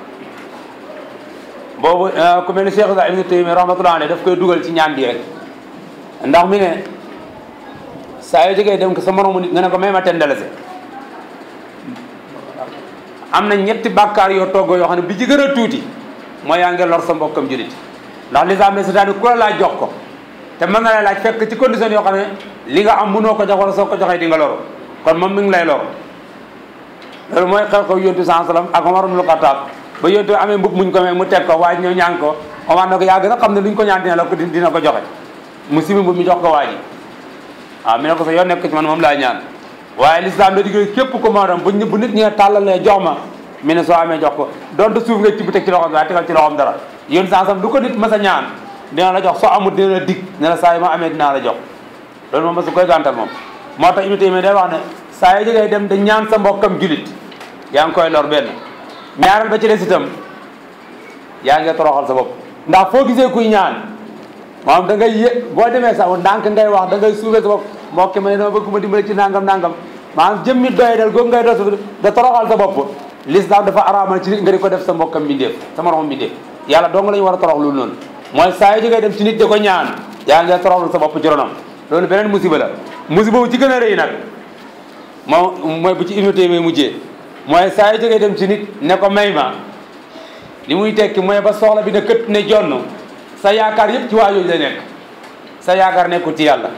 boobu ku mel ni Cheikh Islam Ibn Taymiyya rahmatullah alayhi daf koy dugal ci ñaan bi rek ndax mi ne saa yoo jógee dem ko sa moromu nit nga ne ko may ma tendale si am na ñetti bàkkaar yoo toggoo yoo xam ne bi ci gën a tuuti mooy yaa ngi lor sa mbokkam julit ndax lislaam ne c'est-à-dire ku la laaj jox ko te mën na lay laaj fekk ci condition yoo xam ne li nga am mënoo ko jox wala soo ko joxee di nga loru kon moom mi ngi lay lor loolu mooy xew-xew yontu saa sallam ak Omar ibn Khattab ba yontu amee mbub muñ ko mee mu teg ko waaye ñëw ñaan ko Omar na ko yaa gën a xam ne luñ ko ñaan dina la ko dina ko joxe mu simi mbub mi jox ko waa ji waaw mi ne ko sa yoon nekk ci man moom laa ñaan waaye l'islam da diggéey képp ko moo dem bu bu nit ñi tàllalee jox ma mi ne soo amee jox ko donte suuf nga ci bu teg ci loxoom waaye tegal ci loxoom dara yéen sansam du ko nit mas a ñaan dina la jox soo amul dina la dig ne la saa yi ma amee dinaa la jox loolu moom ma su koy gàntal moom moo tax imité mi day wax ne saa yi jógee dem da ñaan sa mbokkam julit yaa ngi koy lor benn ñaareel ba ci des itam yaa ngi toroxal sa bopp ndax foo gisee kuy ñaan moom da ngay yë boo demee sax ndànk ngay wax da ngay suufee sa bopp mbokk ma ne dama bëgg ma dimbale ci nangam nangam maanaam jëmmi doy dal googu ngay dos da toroxal sa bopp l'islam dafa araamal ci nit nga di ko def sa mbokkam mbindeef sa moromam mbindeef yàlla dong la ñu war a torox loolu noonu mooy saa yu jógee dem ci nit da ko ñaan yaa ngi toroxlu sa bopp ci ronam loolu beneen musiba la musiba bu ci gën a rëy nag moom mooy bu ci unité may mujjee mooy saa yu jógee dem ci nit ne ko may ma li muy tekki mooy ba soxla bi ne kët ne jonn sa yaakaar yëpp ci waajooju la nekk sa yaakaar nekkul ci yàlla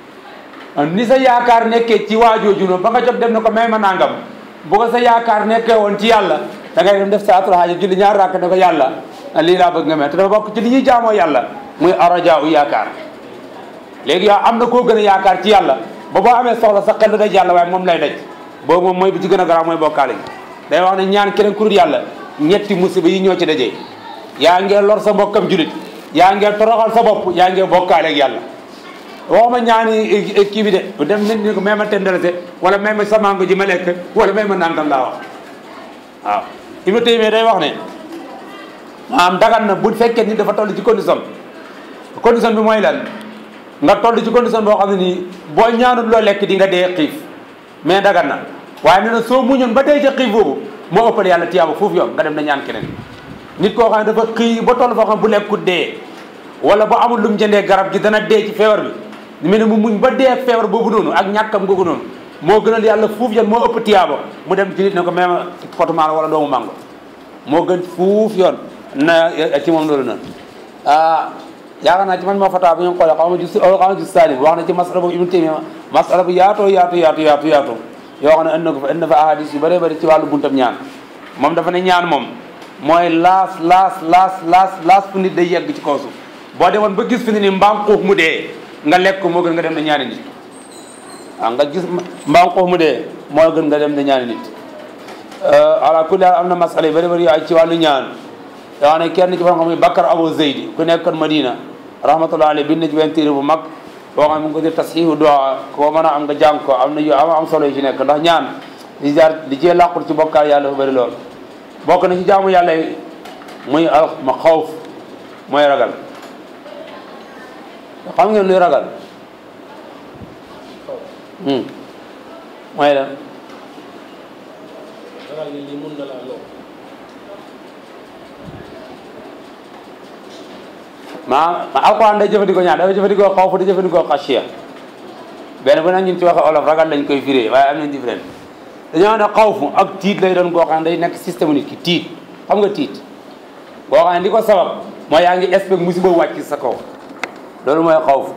ni sa yaakaar nekkee ci waajooju noonu ba nga jot dem ne ko may ma nangam bu ko sa yaakaar nekkee woon ci yàlla da ngay dem def sa atul haaja julli ñaar rakk ne ko yàlla lii laa bëgg nga mel te dafa bokk ci li ñuy jaamoo yàlla muy araja u yaakaar léegi yow am na koo gën a yaakaar ci yàlla ba boo amee soxla sa xel du daj yàlla waaye moom lay daj boobu moom mooy bi ci gën a garaaw mooy bokkaale gi day wax ne ñaan keneen ku dul yàlla ñetti musiba yi ñoo ci dajee yaa ngee lor sa mbokkam julit yaa ngee toroxal sa bopp yaa ngee bokkaale ak yàlla waxuma ñaani kii bi de bu dem nit ñi ko may ma tendelese wala may ma samango ji ma lekk wala may ma nangam laa wax waaw Ibnu Taymiyya day wax ne maanaam dagan na bu fekkee nit dafa toll ci condition condition bi mooy lan nga toll ci condition boo xam ne nii boo ñaanul loo lekk di nga dee xiif mais dagan na waaye nee na soo muñoon ba dee ca xiif boobu moo ëppal yàlla tiyaaba foofu yow nga dem na ñaan keneen nit koo xam ne dafa xii ba toll foo xam ne bu lekkut dee wala ba amul lu mu jëndee garab gi dana dee ci feebar bi mu ne mu muñ ba dee ak feebar boobu noonu ak ñàkkam googu noonu moo gënal yàlla fuuf yoon moo ëpp tiyaaba mu dem ci nit ne ko même potu maalo wala doomu mango moo gën fuuf yoon na ci moom loolu noonu ah yaakaar naa ci man ma fataa bu ñu xoolee xaw ma gis xaw ma gis Salim wax na ci masala bu Ibnu Taymiya masala bu yaatoo yaatu yaatu yaatu yaatu yoo xam ne indi na ko fa indi na fa ahadis yu bëree bëri ci wàllu buntam ñaan moom dafa ne ñaan moom mooy laas laas laas laas laas fu nit day yegg ci kaw suuf boo demoon ba gis fi ne ni mbaam xuux mu dee nga lekk ko moo gën nga dem na ñaani nit waaw nga gis mbaam xuux mu dee moo gën nga dem na ñaani nit ala kulli haal am na masala yu bëri bëri yu ay ci wàllu ñaan yoo xam ne kenn ci borom xam ne Bakar Abu Zeydi ku nekkoon Madina rahmatullahi alayhi bind ci benn téere bu mag boo xam ne mu ngi ko di tasxiihu du'a koo mën a am nga jàng ko am na yu am am solo yu ci nekk ndax ñaan di jaar di cee làqut ci bokkaal yàlla dafa bëri lool bokk na ci jaamu yàlla yi muy al ma xawf mooy ragal xam ngeen luy ragal mooy lan ragal ni lii mun na laa loo maa ma alquran day jëfandikoo ñaar dafa jëfandikoo xawf di jëfandikoo xasiya benn bu nag ñun ci waxe olof ragal lañ koy firee waaye am nañ différence dañoo ne xawfu ak tiit lay doon goo xam ne day nekk système nit ki tiit xam nga tiit goo xam ne li ko sabab mooy yaa ngi expect musiba wàcc sa kaw loolu mooy xawf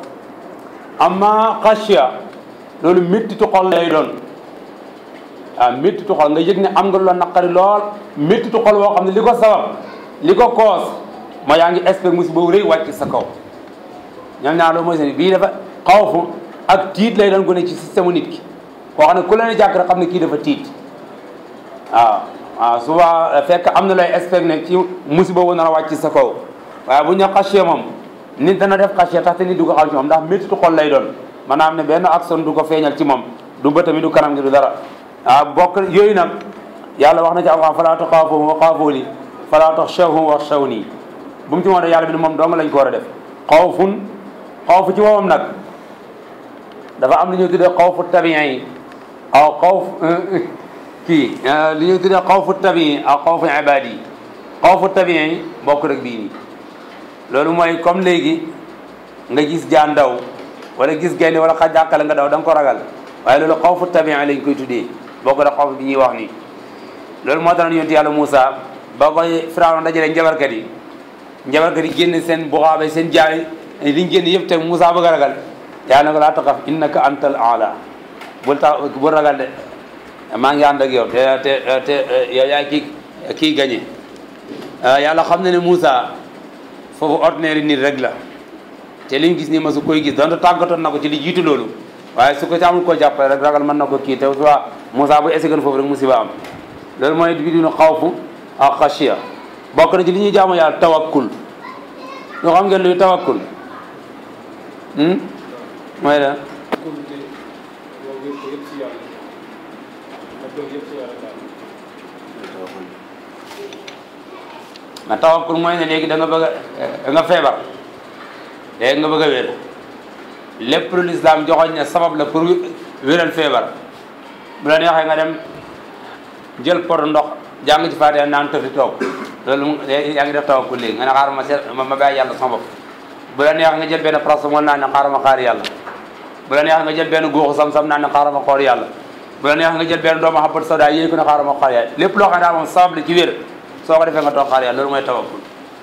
amma xasiya loolu méttitu xol lay doon waaw méttitu xol nga yëg ne am nga lu la naqari lool méttitu xol woo xam ne li ko sabab li ko koos mooy yaa ngi expect musiba bu rëy wàcc sa kaw ñoom ñaar loolu mooy seen bii dafa xawfu ak tiit lay doon gone ci système nit ki koo xam ne ku leen jàkk rek xam ne kii dafa tiit waaw waaw souvent fekk am na lay expect ne ci musiba wu nar a wàcc sa kaw waaye bu ñu xasee moom nit dana def xasee tax te nit du ko xam ci moom ndax méttitu xol lay doon maanaam ne benn action du ko feeñal ci moom du bët mi du kanam gi du dara waaw bokk yooyu nag yàlla wax na ci alxuraan falaa taxaafuuhum wa xaafuuni falaa taxshawhum waxshawni bu mu ci moo de yàlla bi ne moom dong lañ ko war a def xawfun xawfu ci woowam nag dafa am lu ñuy tuddee xawfu tabiin yi aw xawf kii li ñuy tuddee xawfu tabiin aw xawfu ibaad yi xawfu tabiin yi bokk rek bii nii loolu mooy comme léegi nga gis jaan daw wala gis gaynde wala xaj jàkkale nga daw da nga ko ragal waaye loolu xawfu tabiin lañ koy tuddee bokk rek xawf bi ñuy wax nii loolu moo tax yonent yàlla Moussa ba koy Firawna dajale njabarkat yi njabarkat yi génn seen buxaabe seen jaay liñ génn yëpp te Moussa bëgg a ragal yaa ne ko laa taxaf innaka antal aala bul tax bul ragal de maa ngi ànd ak yow te te te yow yaa kii kii gagné yàlla xam na ne Moussa foofu ordinaire nit rek la te liñ gis nii ma su koy gis donte tàggatoon na ko ci li jiitu loolu waaye su ko ci amul ko jàppale rek ragal mën na ko kii te soit Moussa bu essayer foofu rek musiba am loolu mooy bi dina xawfu ak xashiya bokk na ci li ñuy jaamu yàlla tawakkul ñoo xam ngeen luy tawakkul mooy la kóolute yow wér ko yëpp si yàlla nga doon yëpp si yàlla daal nga tawakkul mooy ne léegi da nga bëgg a da nga feebar léegi nga bëgg a wér lépp lu lislaam joxoñ ne sabab la pour wéral feebar bu la neexee nga dem jël pot ndox jàng ci faatiha naan tëfi toog loolu mu yaa ngi def tawakkul léegi nga ne xaaral ma seet ma ma bàyyi yàlla sama bopp bu la neexee nga jël benn paracetamol naan ne xaaral ma xaar yàlla bu la neexee nga jël benn góoxu sam-sam naan ne xaaral ma xool yàlla bu la neexee nga jël benn doomu xabat soda yéey ko ne xaaral ma xool yàlla lépp loo xam ne daal moom sabab la ci wér soo ko defee nga toog xaar yàlla loolu mooy tawakkul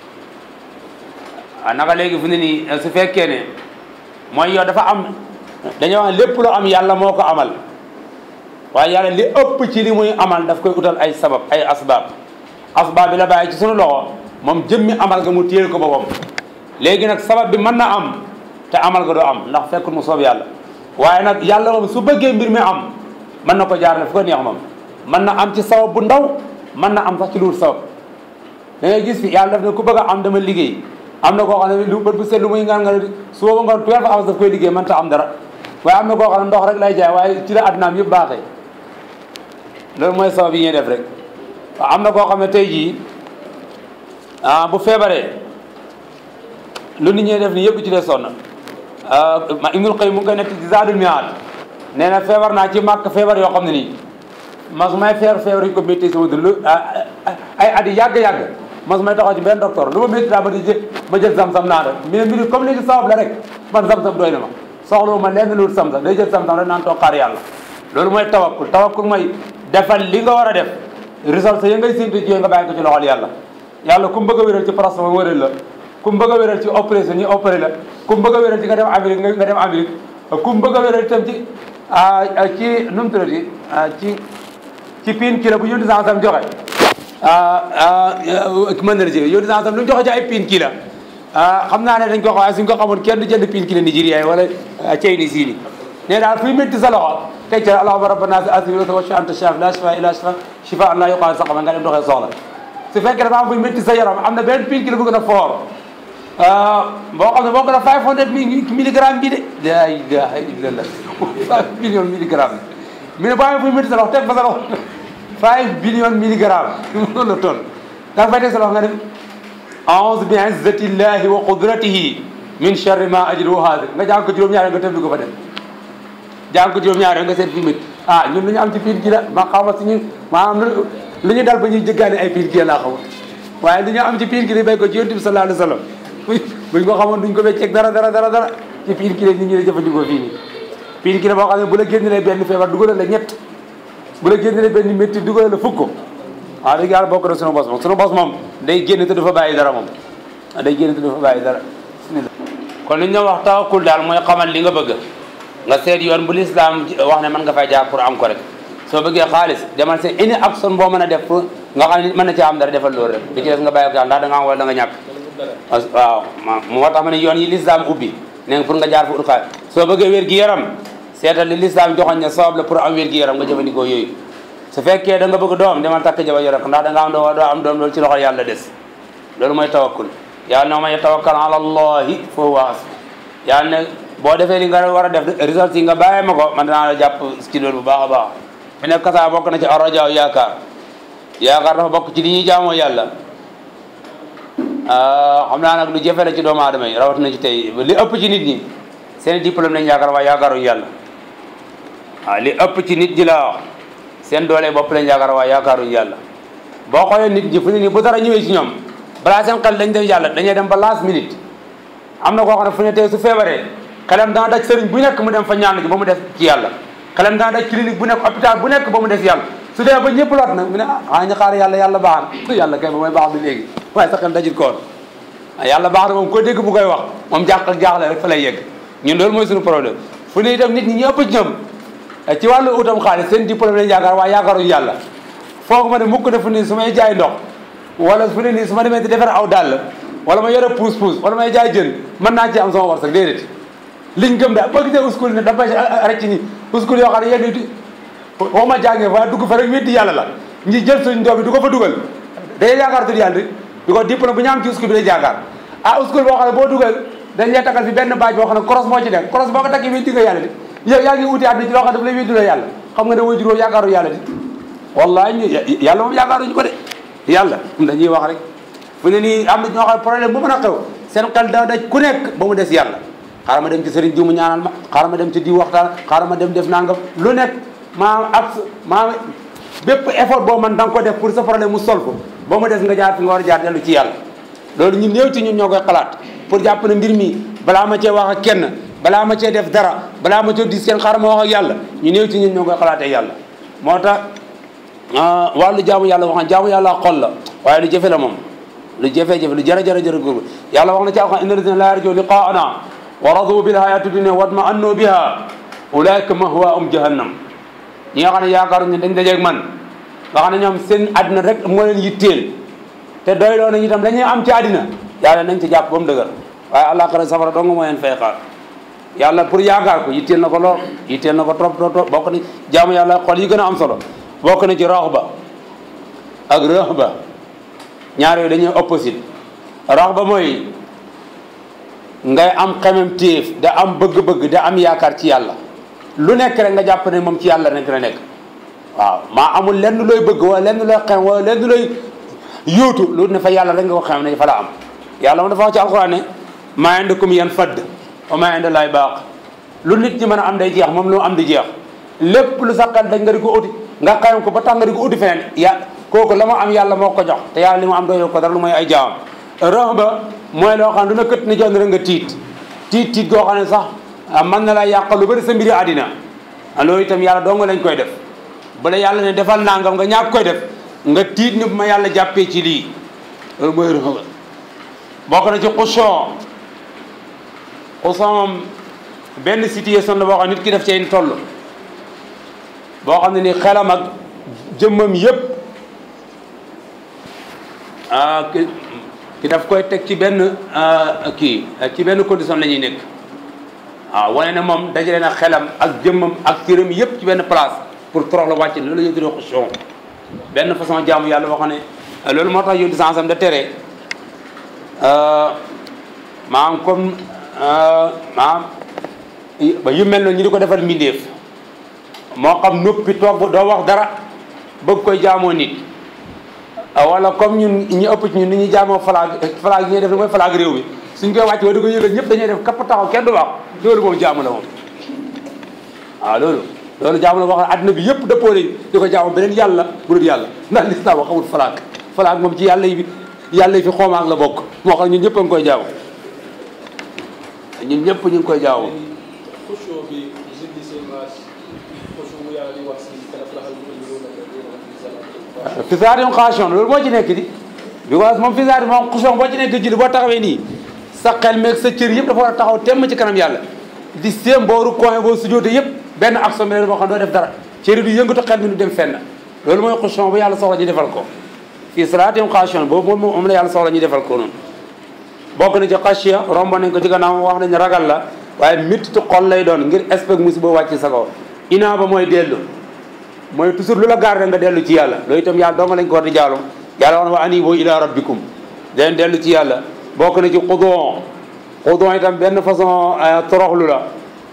ah naka léegi fu ne nii su fekkee ne mooy yow dafa am dañoo wax lépp lu am yàlla moo ko amal waaye yàlla li ëpp ci li muy amal daf koy utal ay sabab ay asbaab asbaab bi la bàyyi ci sunu loxo moom jëmmi amal nga mu téyel ko boppam léegi nag sabab bi mën na am te amal nga doo am ndax fekkul mu soob yàlla waaye nag yàlla moom su bëggee mbir mi am mën na ko jaarale fu ko neex moom mën na am ci sabab bu ndaw mën na am sax ci lu wut sabab da ngay gis fi yàlla def ne ku bëgg a am dama liggéey am na koo xam ne lu bët bu set lu muy ngaan nga su booba nga twelve hours daf koy liggéey mën ta am dara waaye am na koo xam ne ndox rek lay jaay waaye ci la addunaam yëpp baaxee loolu mooy sabab yi ñuy def rek waaw am na koo xam ne tey jii ah bu feebaree lu nit ñi def ni yëpp ci de sonn ma Ibnul Qayyim mu ngi koy nekk ci Zaadul Mi'aad nee na feebar naa ci màkk feebar yoo xam ne nii mas may feer feebar yi ko métti sama dund lu ay at yi yàgg-yàgg mas may taxaw ci benn docteur lu ma métti daa ma di jël ma jël sam-sam naa rek mi ne mbiri comme léegi sabab la rek man sam-sam doy na ma soxla ma lenn lu sam-sam day jël sam-sam rek naan toog xaar yàlla loolu mooy tawakkul tawakkul mooy defal li nga war a def résultat ya ngay séntu ji nga bàyyi ko ci loxol yàlla yàlla ku mu bëgg a wéral ci place ma wéral la ku mu bëgg a wéral ci opération ñu opéré la ku mu bëgg a wéral ci nga dem Amérique nga dem Amérique ku mu bëgg a wéral itam ci ci nu mu tuddati ci ci piin kii la bu yónni sam joxe mën na la ci yónni sam lu mu joxe ci ay piin kii la xam naa ne dañ ko xaw suñ ko xamoon kenn du jënd piin kii la Nigéria yi wala Ceyni siini ne daal fuy métti sa loxo teg ca allahumma rabbana asbir wa anta shafi la shifa illa shifa shifa an la yuqaadiru saqama nga dem doxee soxla su fekkee dafa am fuy métti sa yaram am na benn piin kii la bu gën a fort boo xam ne boo gën a five hundred milligramme bi de la ilaha illallah five billion milligramme mi ne boo amee fuy métti sa loxo teg fa sa loxo five billion milligramme loolu la toll da nga fay teg sa loxo nga dem a'uuzu bi izzatillahi wa qudratihi min sharri ma ajidu hadir nga jàng ko juróom-ñaari nga tëbli ko fa dem jàng ko juróom-ñaari nga seet fi métti ah ñun lu ñu am ci piir gi la ma xaw ma suñu maanaam lu ñu dal ba ñuy jëggaani ay piir gi laa xamul waaye lu ñu am ci piir gi la béy ko ci yonent bi sallallahu alayhi wa sallam buñ ko xamoon duñ ko wecceeg dara dara dara dara ci piir gi la nit ñi la jëfandikoo fii nii piir gi la boo xam ne bu la génnelee benn feebar dugalal la ñett bu la génnelee benn métti dugalal la fukk waaw dëgg yàlla bokk na sunu bos moom sunu bos moom day génn te du fa bàyyi dara moom day génn te du fa bàyyi dara kon li ñu wax tawakkul daal mooy xamal li nga bëgg nga seet yoon bu lislaam wax ne mën nga fay jaar pour am ko rek soo bëggee xaalis demal seen ini action boo mën a def pour nga xam ne mën na ci am dara defal loolu rek li ci des nga bàyyi ko ndax da nga am wala da nga ñàkk waaw moo tax ma ne yoon yi lislaam ubbi ne nga pour nga jaar fu ut xaalis soo bëggee wér gi yaram seetal li lislaam joxoñ ne sabab la pour am wér gi yaram nga jëfandikoo yooyu su fekkee da nga bëgg doom demal takk jabar yore ko ndax da nga am doo doo am doom loolu ci loxo yàlla des loolu mooy tawakkul yàlla ne man yatawakkal ala allahi fa huwa hasbuh yàlla ne boo defee li nga war a def résultat yi nga bàyyi ma ko man danaa la jàpp ci loolu bu baax a baax fi nekk kasaa bokk na ci arrajaa yaakaar yaakaar dafa bokk ci li ñuy jaamoo yàlla xam naa nag lu jafe la ci doomu aadama yi rawat na ci tey li ëpp ci nit ñi seen diplôme lañ yaakaar waaye yaakaaruñu yàlla waaw li ëpp ci nit ñi la wax seen doole bopp lañ yaakaar waaye yaakaaruñu yàlla boo xoolee nit ñi fu ne nii bu dara ñëwee ci ñoom balaa seen xel dañ def yàlla dañuy dem ba last minute am na koo xam ne fu ne tey su feebaree xelam dana daj sëriñ bu nekk mu dem fa ñaan ji ba mu def ci yàlla xelam dana daj clinique bu nekk hôpital bu nekk ba mu def yàlla su dee ba ñëpp lot nag mu ne ah ñu xaar yàlla yàlla baax na yàlla kay ba mooy baax bi léegi waaye sa xel dajit koon yàlla baax na moom ko dégg bu koy wax moom jàq ak jaaxle rek fa lay yegg ñun loolu mooy suñu problème fu ne itam nit ñi ñu ëpp ci ñoom ci wàllu utam xaalis seen diplôme lañ yaakaar waaye yaakaaruñu yàlla foog ma ne mukk ne fu ne su may jaay ndox wala fu ne nii su ma demee di defar aw dàll wala ma yore puus puus wala may jaay jën mën naa ci am sama war sax déedéet liñ gëm daal boo gisee uskul ne dafa rek ci ni uskul yoo xam ne yenn di waxuma jàngee fa dugg fa rek weddi yàlla la ñi jël suñ doom bi du ko fa dugal day yaakaar tudd yàlla di ko diplôme bu ñu am ci uskul bi day yaakaar ah uskul boo xam ne boo dugal dañ lay takkal fi benn baaj boo xam ne cross moo ci nekk cross boo ko takkee weddi nga yàlla di yow yaa ngi uti at bi ci loo xam ne daf lay weddi la yàlla xam nga ne way juróom yaakaaru yàlla di wallahi ñu yàlla moom yaakaaruñu ko de yàlla dañuy wax rek fu ne nii am na ñoo xam ne problème bu mën a xew seen xel daa daj ku nekk ba mu des yàlla xaaral ma dem ci sëriñ diw mu ñaanal ma xaaral ma dem ci diw waxtaan xaaral ma dem def nangam lu nekk maa ak maa bépp effort boo man da nga ko def pour sa problème mu sol ko ba mu des nga jaar fi nga war a jaar dellu ci yàlla loolu ñun néew ci ñun ñoo koy xalaat pour jàpp ne mbir mi balaa ma cee wax ak kenn balaa ma cee def dara balaa ma cee dis kenn xaaral ma wax ak yàlla ñu néew ci ñun ñoo koy xalaatee yàlla moo tax wàllu jaamu yàlla wax na jaamu yàlla xol la waaye lu jafe la moom lu jafe-jafe lu jërë jërë jërë góor yàlla wax na ci alxuraan inna lazina laa yarjuu liqaana wa radu bil hayaati dunya wa tma'annu biha ulaika mahwaahum jahannam ñi nga xam ne yaakaaru ne dañ dajeeg man nga xam ne ñoom seen àddina rek moo leen yitteel te doyloo nañu itam dañuy am ci àddina yàlla nañ ci jàpp ba mu dëgër waaye àllaaxira safara dong moo leen fay xaar yàlla pour yaakaar ko yitteel na ko lool yitteel na ko trop trop trop bokk ni jaamu yàlla xol yi gën a am solo bokk na ci raxba ak rëhba ñaar yooyu dañuy opposite raxba mooy ngay am xemem téef da am bëgg-bëgg da am yaakaar ci yàlla lu nekk rek nga jàpp ne moom ci yàlla nekk la nekk waaw maa amul lenn looy bëgg wala lenn looy xem wala lenn looy yóotu loolu ne fa yàlla rek nga ko xam ne fa la am yàlla moom dafa wax ci alxuraan ne maa indakum yanfad wa maa inda llaahi baaq lu nit ñi mën a am day jeex moom lu am di jeex lépp lu saqal dañ nga di ko uti nga xayam ko ba tax nga di ko uti feneen ya kooku la mu am yàlla moo ko jox te yàlla li mu am doyoo ko dara lu mooy ay jaamam rahba mooy loo xam ne du na kët ni joon rek nga tiit tiit tiit goo xam ne sax mën na laa yàqal lu bëri sa mbiri àddina loolu itam yàlla dong lañ koy def bu la yàlla ne defal nangam nga ñàkk koy def nga tiit ni bu ma yàlla jàppee ci lii loolu mooy rahba bokk na ci xuson xuson moom benn situation la boo xam nit ki def cee toll boo xam ne ni xelam ak jëmmam yépp ah ki ki daf koy teg ci benn kii ci benn condition la ñuy nekk waaw wane ne moom dajale na xelam ak jëmmam ak cëram yépp ci benn place pour torox la wàcc loolu la ñuy tuddee xuson benn façon jaamu yàlla boo xam ne loolu moo tax yónni sansam da tere maanaam comme maanaam ba yu mel noonu ñu di ko defal mbindeef moo xam noppi toog doo wax dara bëgg koy jaamoo nit wala comme ñun ñu ëpp ci ñun ni ñuy jaamoo flag flag yi ñuy def mooy flag réew mi suñ koy wàcc wa di ko yëgal ñëpp dañuy def kapp taxaw kenn du wax loolu moom jaamu la moom waaw loolu loolu jaamu la boo xam ne adduna bi yëpp dëppoo nañ di ko jaamu beneen yàlla bu dul yàlla ndax lislaam wax xamul flag flag moom ci yàlla yi yàlla yi fi xoomaak la bokk moo xam ñun ñëpp a ngi koy jaamu ñun ñëpp ñu ngi koy jaamu xusoo bi jeudi seen maas xusoo bu yàlla di wax si kalaf laxal mu ñu na fi saati moom xaation loolu moo ci nekk di because moom fi saati moom xuson boo ci nekk julli boo taxawee nii sa xel meeg sa cër yëpp dafa war a taxaw temm ci kanam yàlla di séem booru coin boo sujoote yëpp benn action bi la boo xam doo def dara cër yi du yëngatu xel mi du dem fenn loolu mooy xuson bu yàlla soxla ñu defal ko fii saati moom xaation boobu moom moom la yàlla soxla ñu defal ko noonu bokk na ci xasiya romb nañ ko ci gannaaw wax nañ ragal la waaye méttitu xol lay doon ngir expect musiba wàcc sa kaw inaa ba mooy dellu mooy toujours lu la gaar nga dellu ci yàlla loolu itam yàlla dong lañ ko war di jaalum yàlla wax wa anibu ila rabbikum den dellu ci yàlla bokk na ci xudon xudon itam benn façon toroxlu la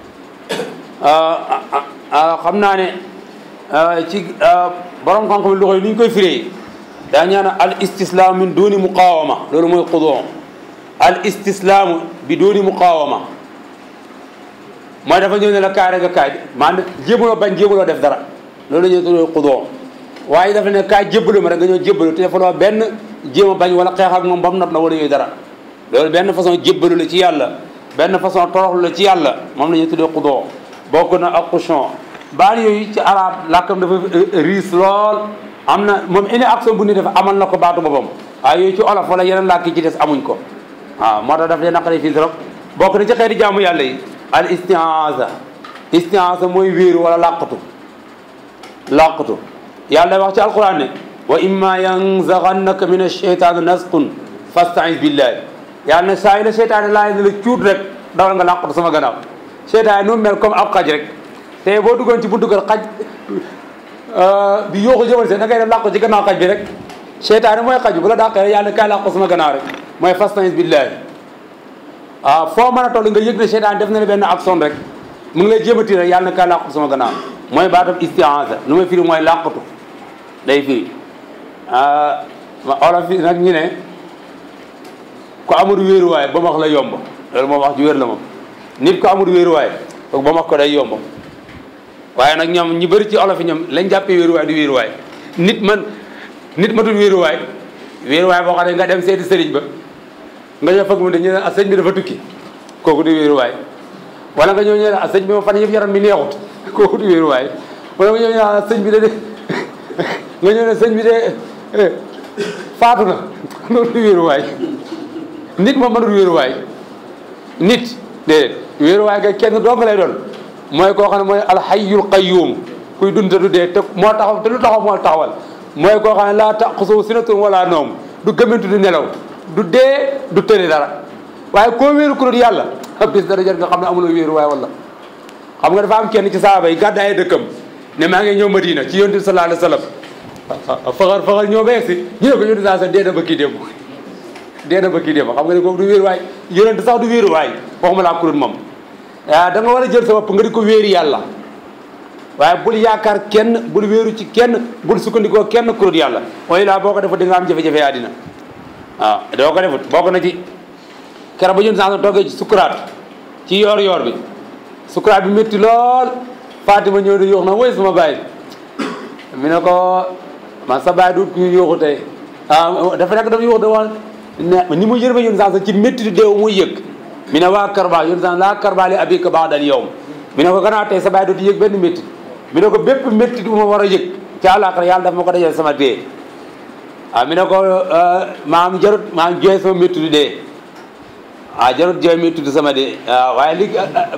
xam naa ne ci borom xam-xam lu koy ni ñu koy firee daa ñaana al istislaam min duni muqawama loolu mooy xudon al istislaamu bi duni muqawama mooy dafa ñëw ne la kaay rek a kaay maanaam jébaloo bañ jébaloo def dara loolu la ñuy tuddee xudoo waaye dafa ne kaay jébbalu ma rek nga ñëw jébbalu te defaloo benn jéem a bañ wala xeex ak moom ba mu not la wala yooyu dara loolu benn façon jébbalu la ci yàlla benn façon toroxlu la ci yàlla moom la ñuy tuddee xudoo bokk na ak xushon baal yooyu ci arab làkkam dafa riis lool am na moom ini action bu ni def amal na ko baatu boppam waaye yooyu ci olof wala yeneen làkk yi ci des amuñ ko waaw moo tax daf lee naqari fii trop bokk na ci xeeti jaamu yàlla yi al istiaza istiaza mooy wéeru wala làqatu làqatu yàlla wax ci alquran ne wa imma yanzaghannaka min ash-shaytan nasqun fastaiz billahi yàlla ne saa yi la seytaane laay ne la cuut rek dawal nga làqatu sama gannaaw seytaane nu mel comme ab xaj rek te boo duggoon ci buntu kër xaj bi yooxu jëmal seen da ngay def làqu ci gannaaw xaj bi rek seytaane mooy xaj bi bu la dàqee yàlla ne kaay làqu sama gannaaw rek mooy fastaiz billahi waaw foo mën a toll nga yëg ne seytaane def na la benn action rek mu ngi lay jéemati rek yàlla na kaay làqatu sama gannaaw mooy baatam istiaza lu may firi mooy làqatu day firi olof fi nag ñu ne ku amul wéeruwaay ba wax la yomb loolu moom wax ju wér la moom nit ko amul wéeruwaay ba wax ko day yomb waaye nag ñoom ñu bëri ci olof yi ñoom lañ jàppee wéeruwaay du wéeruwaay nit man nit matul wéeruwaay wéeruwaay boo xam ne nga dem seeti sëriñ ba nga ñëw fag mu ne ñu ne sëñ bi dafa tukki kooku du wéeruwaay wala nga ñëw ñu ne ah sëñ bi ma fan yëpp yaram mi neexut kooku du wéeruwaay wala nga ñëw ñu ne sëñ bi de nga ñëw ne sëñ bi de faatu na loolu du wéeruwaay nit moom mënul wéeruwaay nit déedéet wéeruwaay ga kenn doo nga lay doon mooy koo xam ne mooy alxayyul qayyum kuy dund te du dee te moo taxaw te lu taxaw moo taxawal mooy koo xam ne laa taxusu sinatun wala noom du gëmmentu du nelaw du dee du tëri dara waaye koo wéeru ku dul yàlla bis dara jot nga xam ne amuloo wéeruwaay wala xam nga dafa am kenn ci saaba yi gàddaay dëkkam ne maa ngi ñëw Madina ci yonent bi sallallahu alayhi wa sallam faxar faxar ñëw ba egsi ñu ne ko yonent saa sa dee na ba kii démb dee na ba kii démb xam nga ne kooku du wéeruwaay yonent sax du wéeruwaay waxuma laa kurut moom ah da nga war a jël sa bopp nga di ko wéeri yàlla waaye bul yaakaar kenn bul wéeru ci kenn bul sukkandikoo kenn kurut yàlla mooy laa boo ko defut di nga am jafe-jafe àddina waaw doo ko defut bokk na ci keroog ba yonent saa sa toogee ci sukkuraat ci yoor yoor bi sukuraat bi métti lool Fatima ñëw di yuux na woy sama baay mi ne ko man sa baay du kuy yuuxu tey ah dafa nekk dafa yuux da wax ne ni mu yërme yun san sa ci métti deew muy yëg mi ne waa karba yun san laa karba li abika ba'dal yawm mi ne ko gannaaw tey sa baay dootu yëg benn métti mi ne ko bépp métti bu ma war a yëg ci àllaaxira yàlla daf ma ko dajal sama dee ah mi ne ko maam jarut maam jooy sama métti du dee ah jarut jooy métti du sama dee waaw waaye li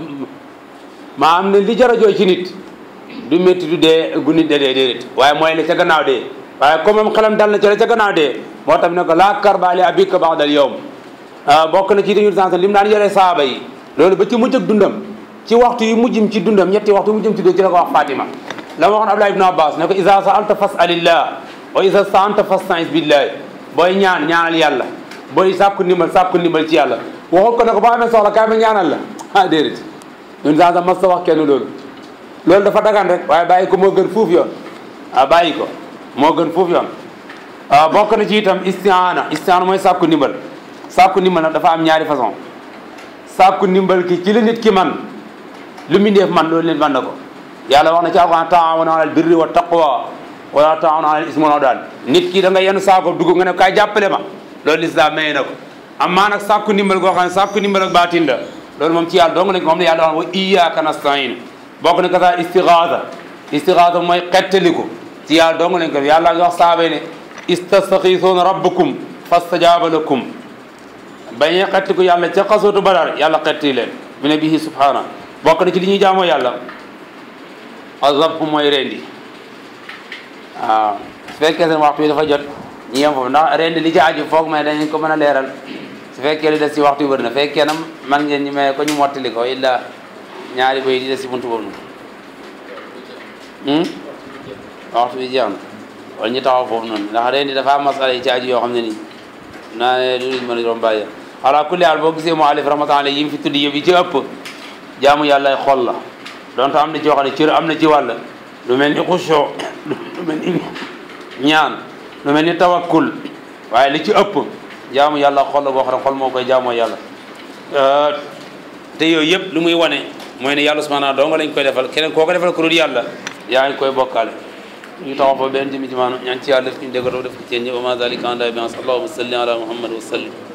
maam ne li jar a jooy ci nit du métti du dee gu nit de dee déedéet waaye mooy la ca gannaaw dee waaye comme moom xelam dal na ci la ca gannaaw dee moo tax ne ko laa karba li abika ba'dal yawm bokk na ci dañu sens li mu daan yore saaba yi loolu ba ci mujj ak dundam ci waxtu yu mujjim ci dundam ñetti waxtu yu mujjim ci dundam ci la ko wax Fatima la ma waxoon Abdullah ibn Abbas ne ko isa sa'alta fas'alillah wa isa sta'anta fasta'is billah booy ñaan ñaanal yàlla booy sàkku ndimbal sàkku ndimbal ci yàlla waxul ko ne ko boo amee soxla kaay ma ñaanal la ah déedéet ñun sens mas sa wax kenn loolu loolu dafa dagan rek waaye bàyyi ko moo gën fuuf yoon ah bàyyi ko moo gën fuuf yoon bokk na ci itam istiaana istiaana mooy sàkku ndimbal sàkku ndimbal nag dafa am ñaari façon sàkku ndimbal ki ci la nit ki man lu mu def man loolu nit man na ko yàlla wax na ci alquran taawanu alal birri wa taqwa wala taawanu alal ismi wal udwan nit ki da nga yenn saako dugg nga ne kaay jàppale ma loolu lislaam maye na ko amaa nag sàkku ndimbal goo xam ne sàkku ndimbal ak baatin la loolu moom ci yàlla dong lañ ko xam ne yàlla wax wa iyyaka nasta'in bokk na ko sax istigaasa istigaasa mooy xettaliku ci yàlla dong lañ ko yàlla ngi wax saabee ne istastaxiisuuna rabbakum fastajaaba lakum bañee xettaliku yàlla ca xasootu badar yàlla xetti leen mu ne bihi subhaana bokk na ci li ñuy jaamoo yàlla azab mooy rendi waaw su fekkee seen waxtu yi dafa jot ñu yem foofu ndax rendi li ci aju foog may dañu ko mën a leeral su fekkee li des ci waxtu yu bëri na fekkee na man ngeen ñu may ko ñu mottali ko illa ñaari bay di des ci buntu boobu noonu waxtu bi jeex na wala ñu taxaw foofu noonu ndax rendi dafa am masala yi ci aju yoo xam ne nii naa ne du mën a doon bàyyi ala kulli haal boo gisee mu alif rahmatan alayhi yi mu fi tudd yëpp yi ci ëpp jaamu yàlla xol la donte am na ci yoo xam ne cër am na ci wàll lu mel ni xusoo lu mel ni ñaan lu mel ni tawakkul waaye li ci ëpp jaamu yàlla xol la boo xam ne xol moo koy jaamoo yàlla te yooyu yëpp lu muy wane mooy ne yàlla subhanahu doo nga lañ koy defal keneen koo ko defal ku dul yàlla yaa ngi koy bokkaale ñu taxaw fa benn jëmi ci maanaam ñaan ci yàlla def ñu déggatoo def ko ci ñëpp wa ma zalika anda bi allahumma salli ala muhammad wa sallim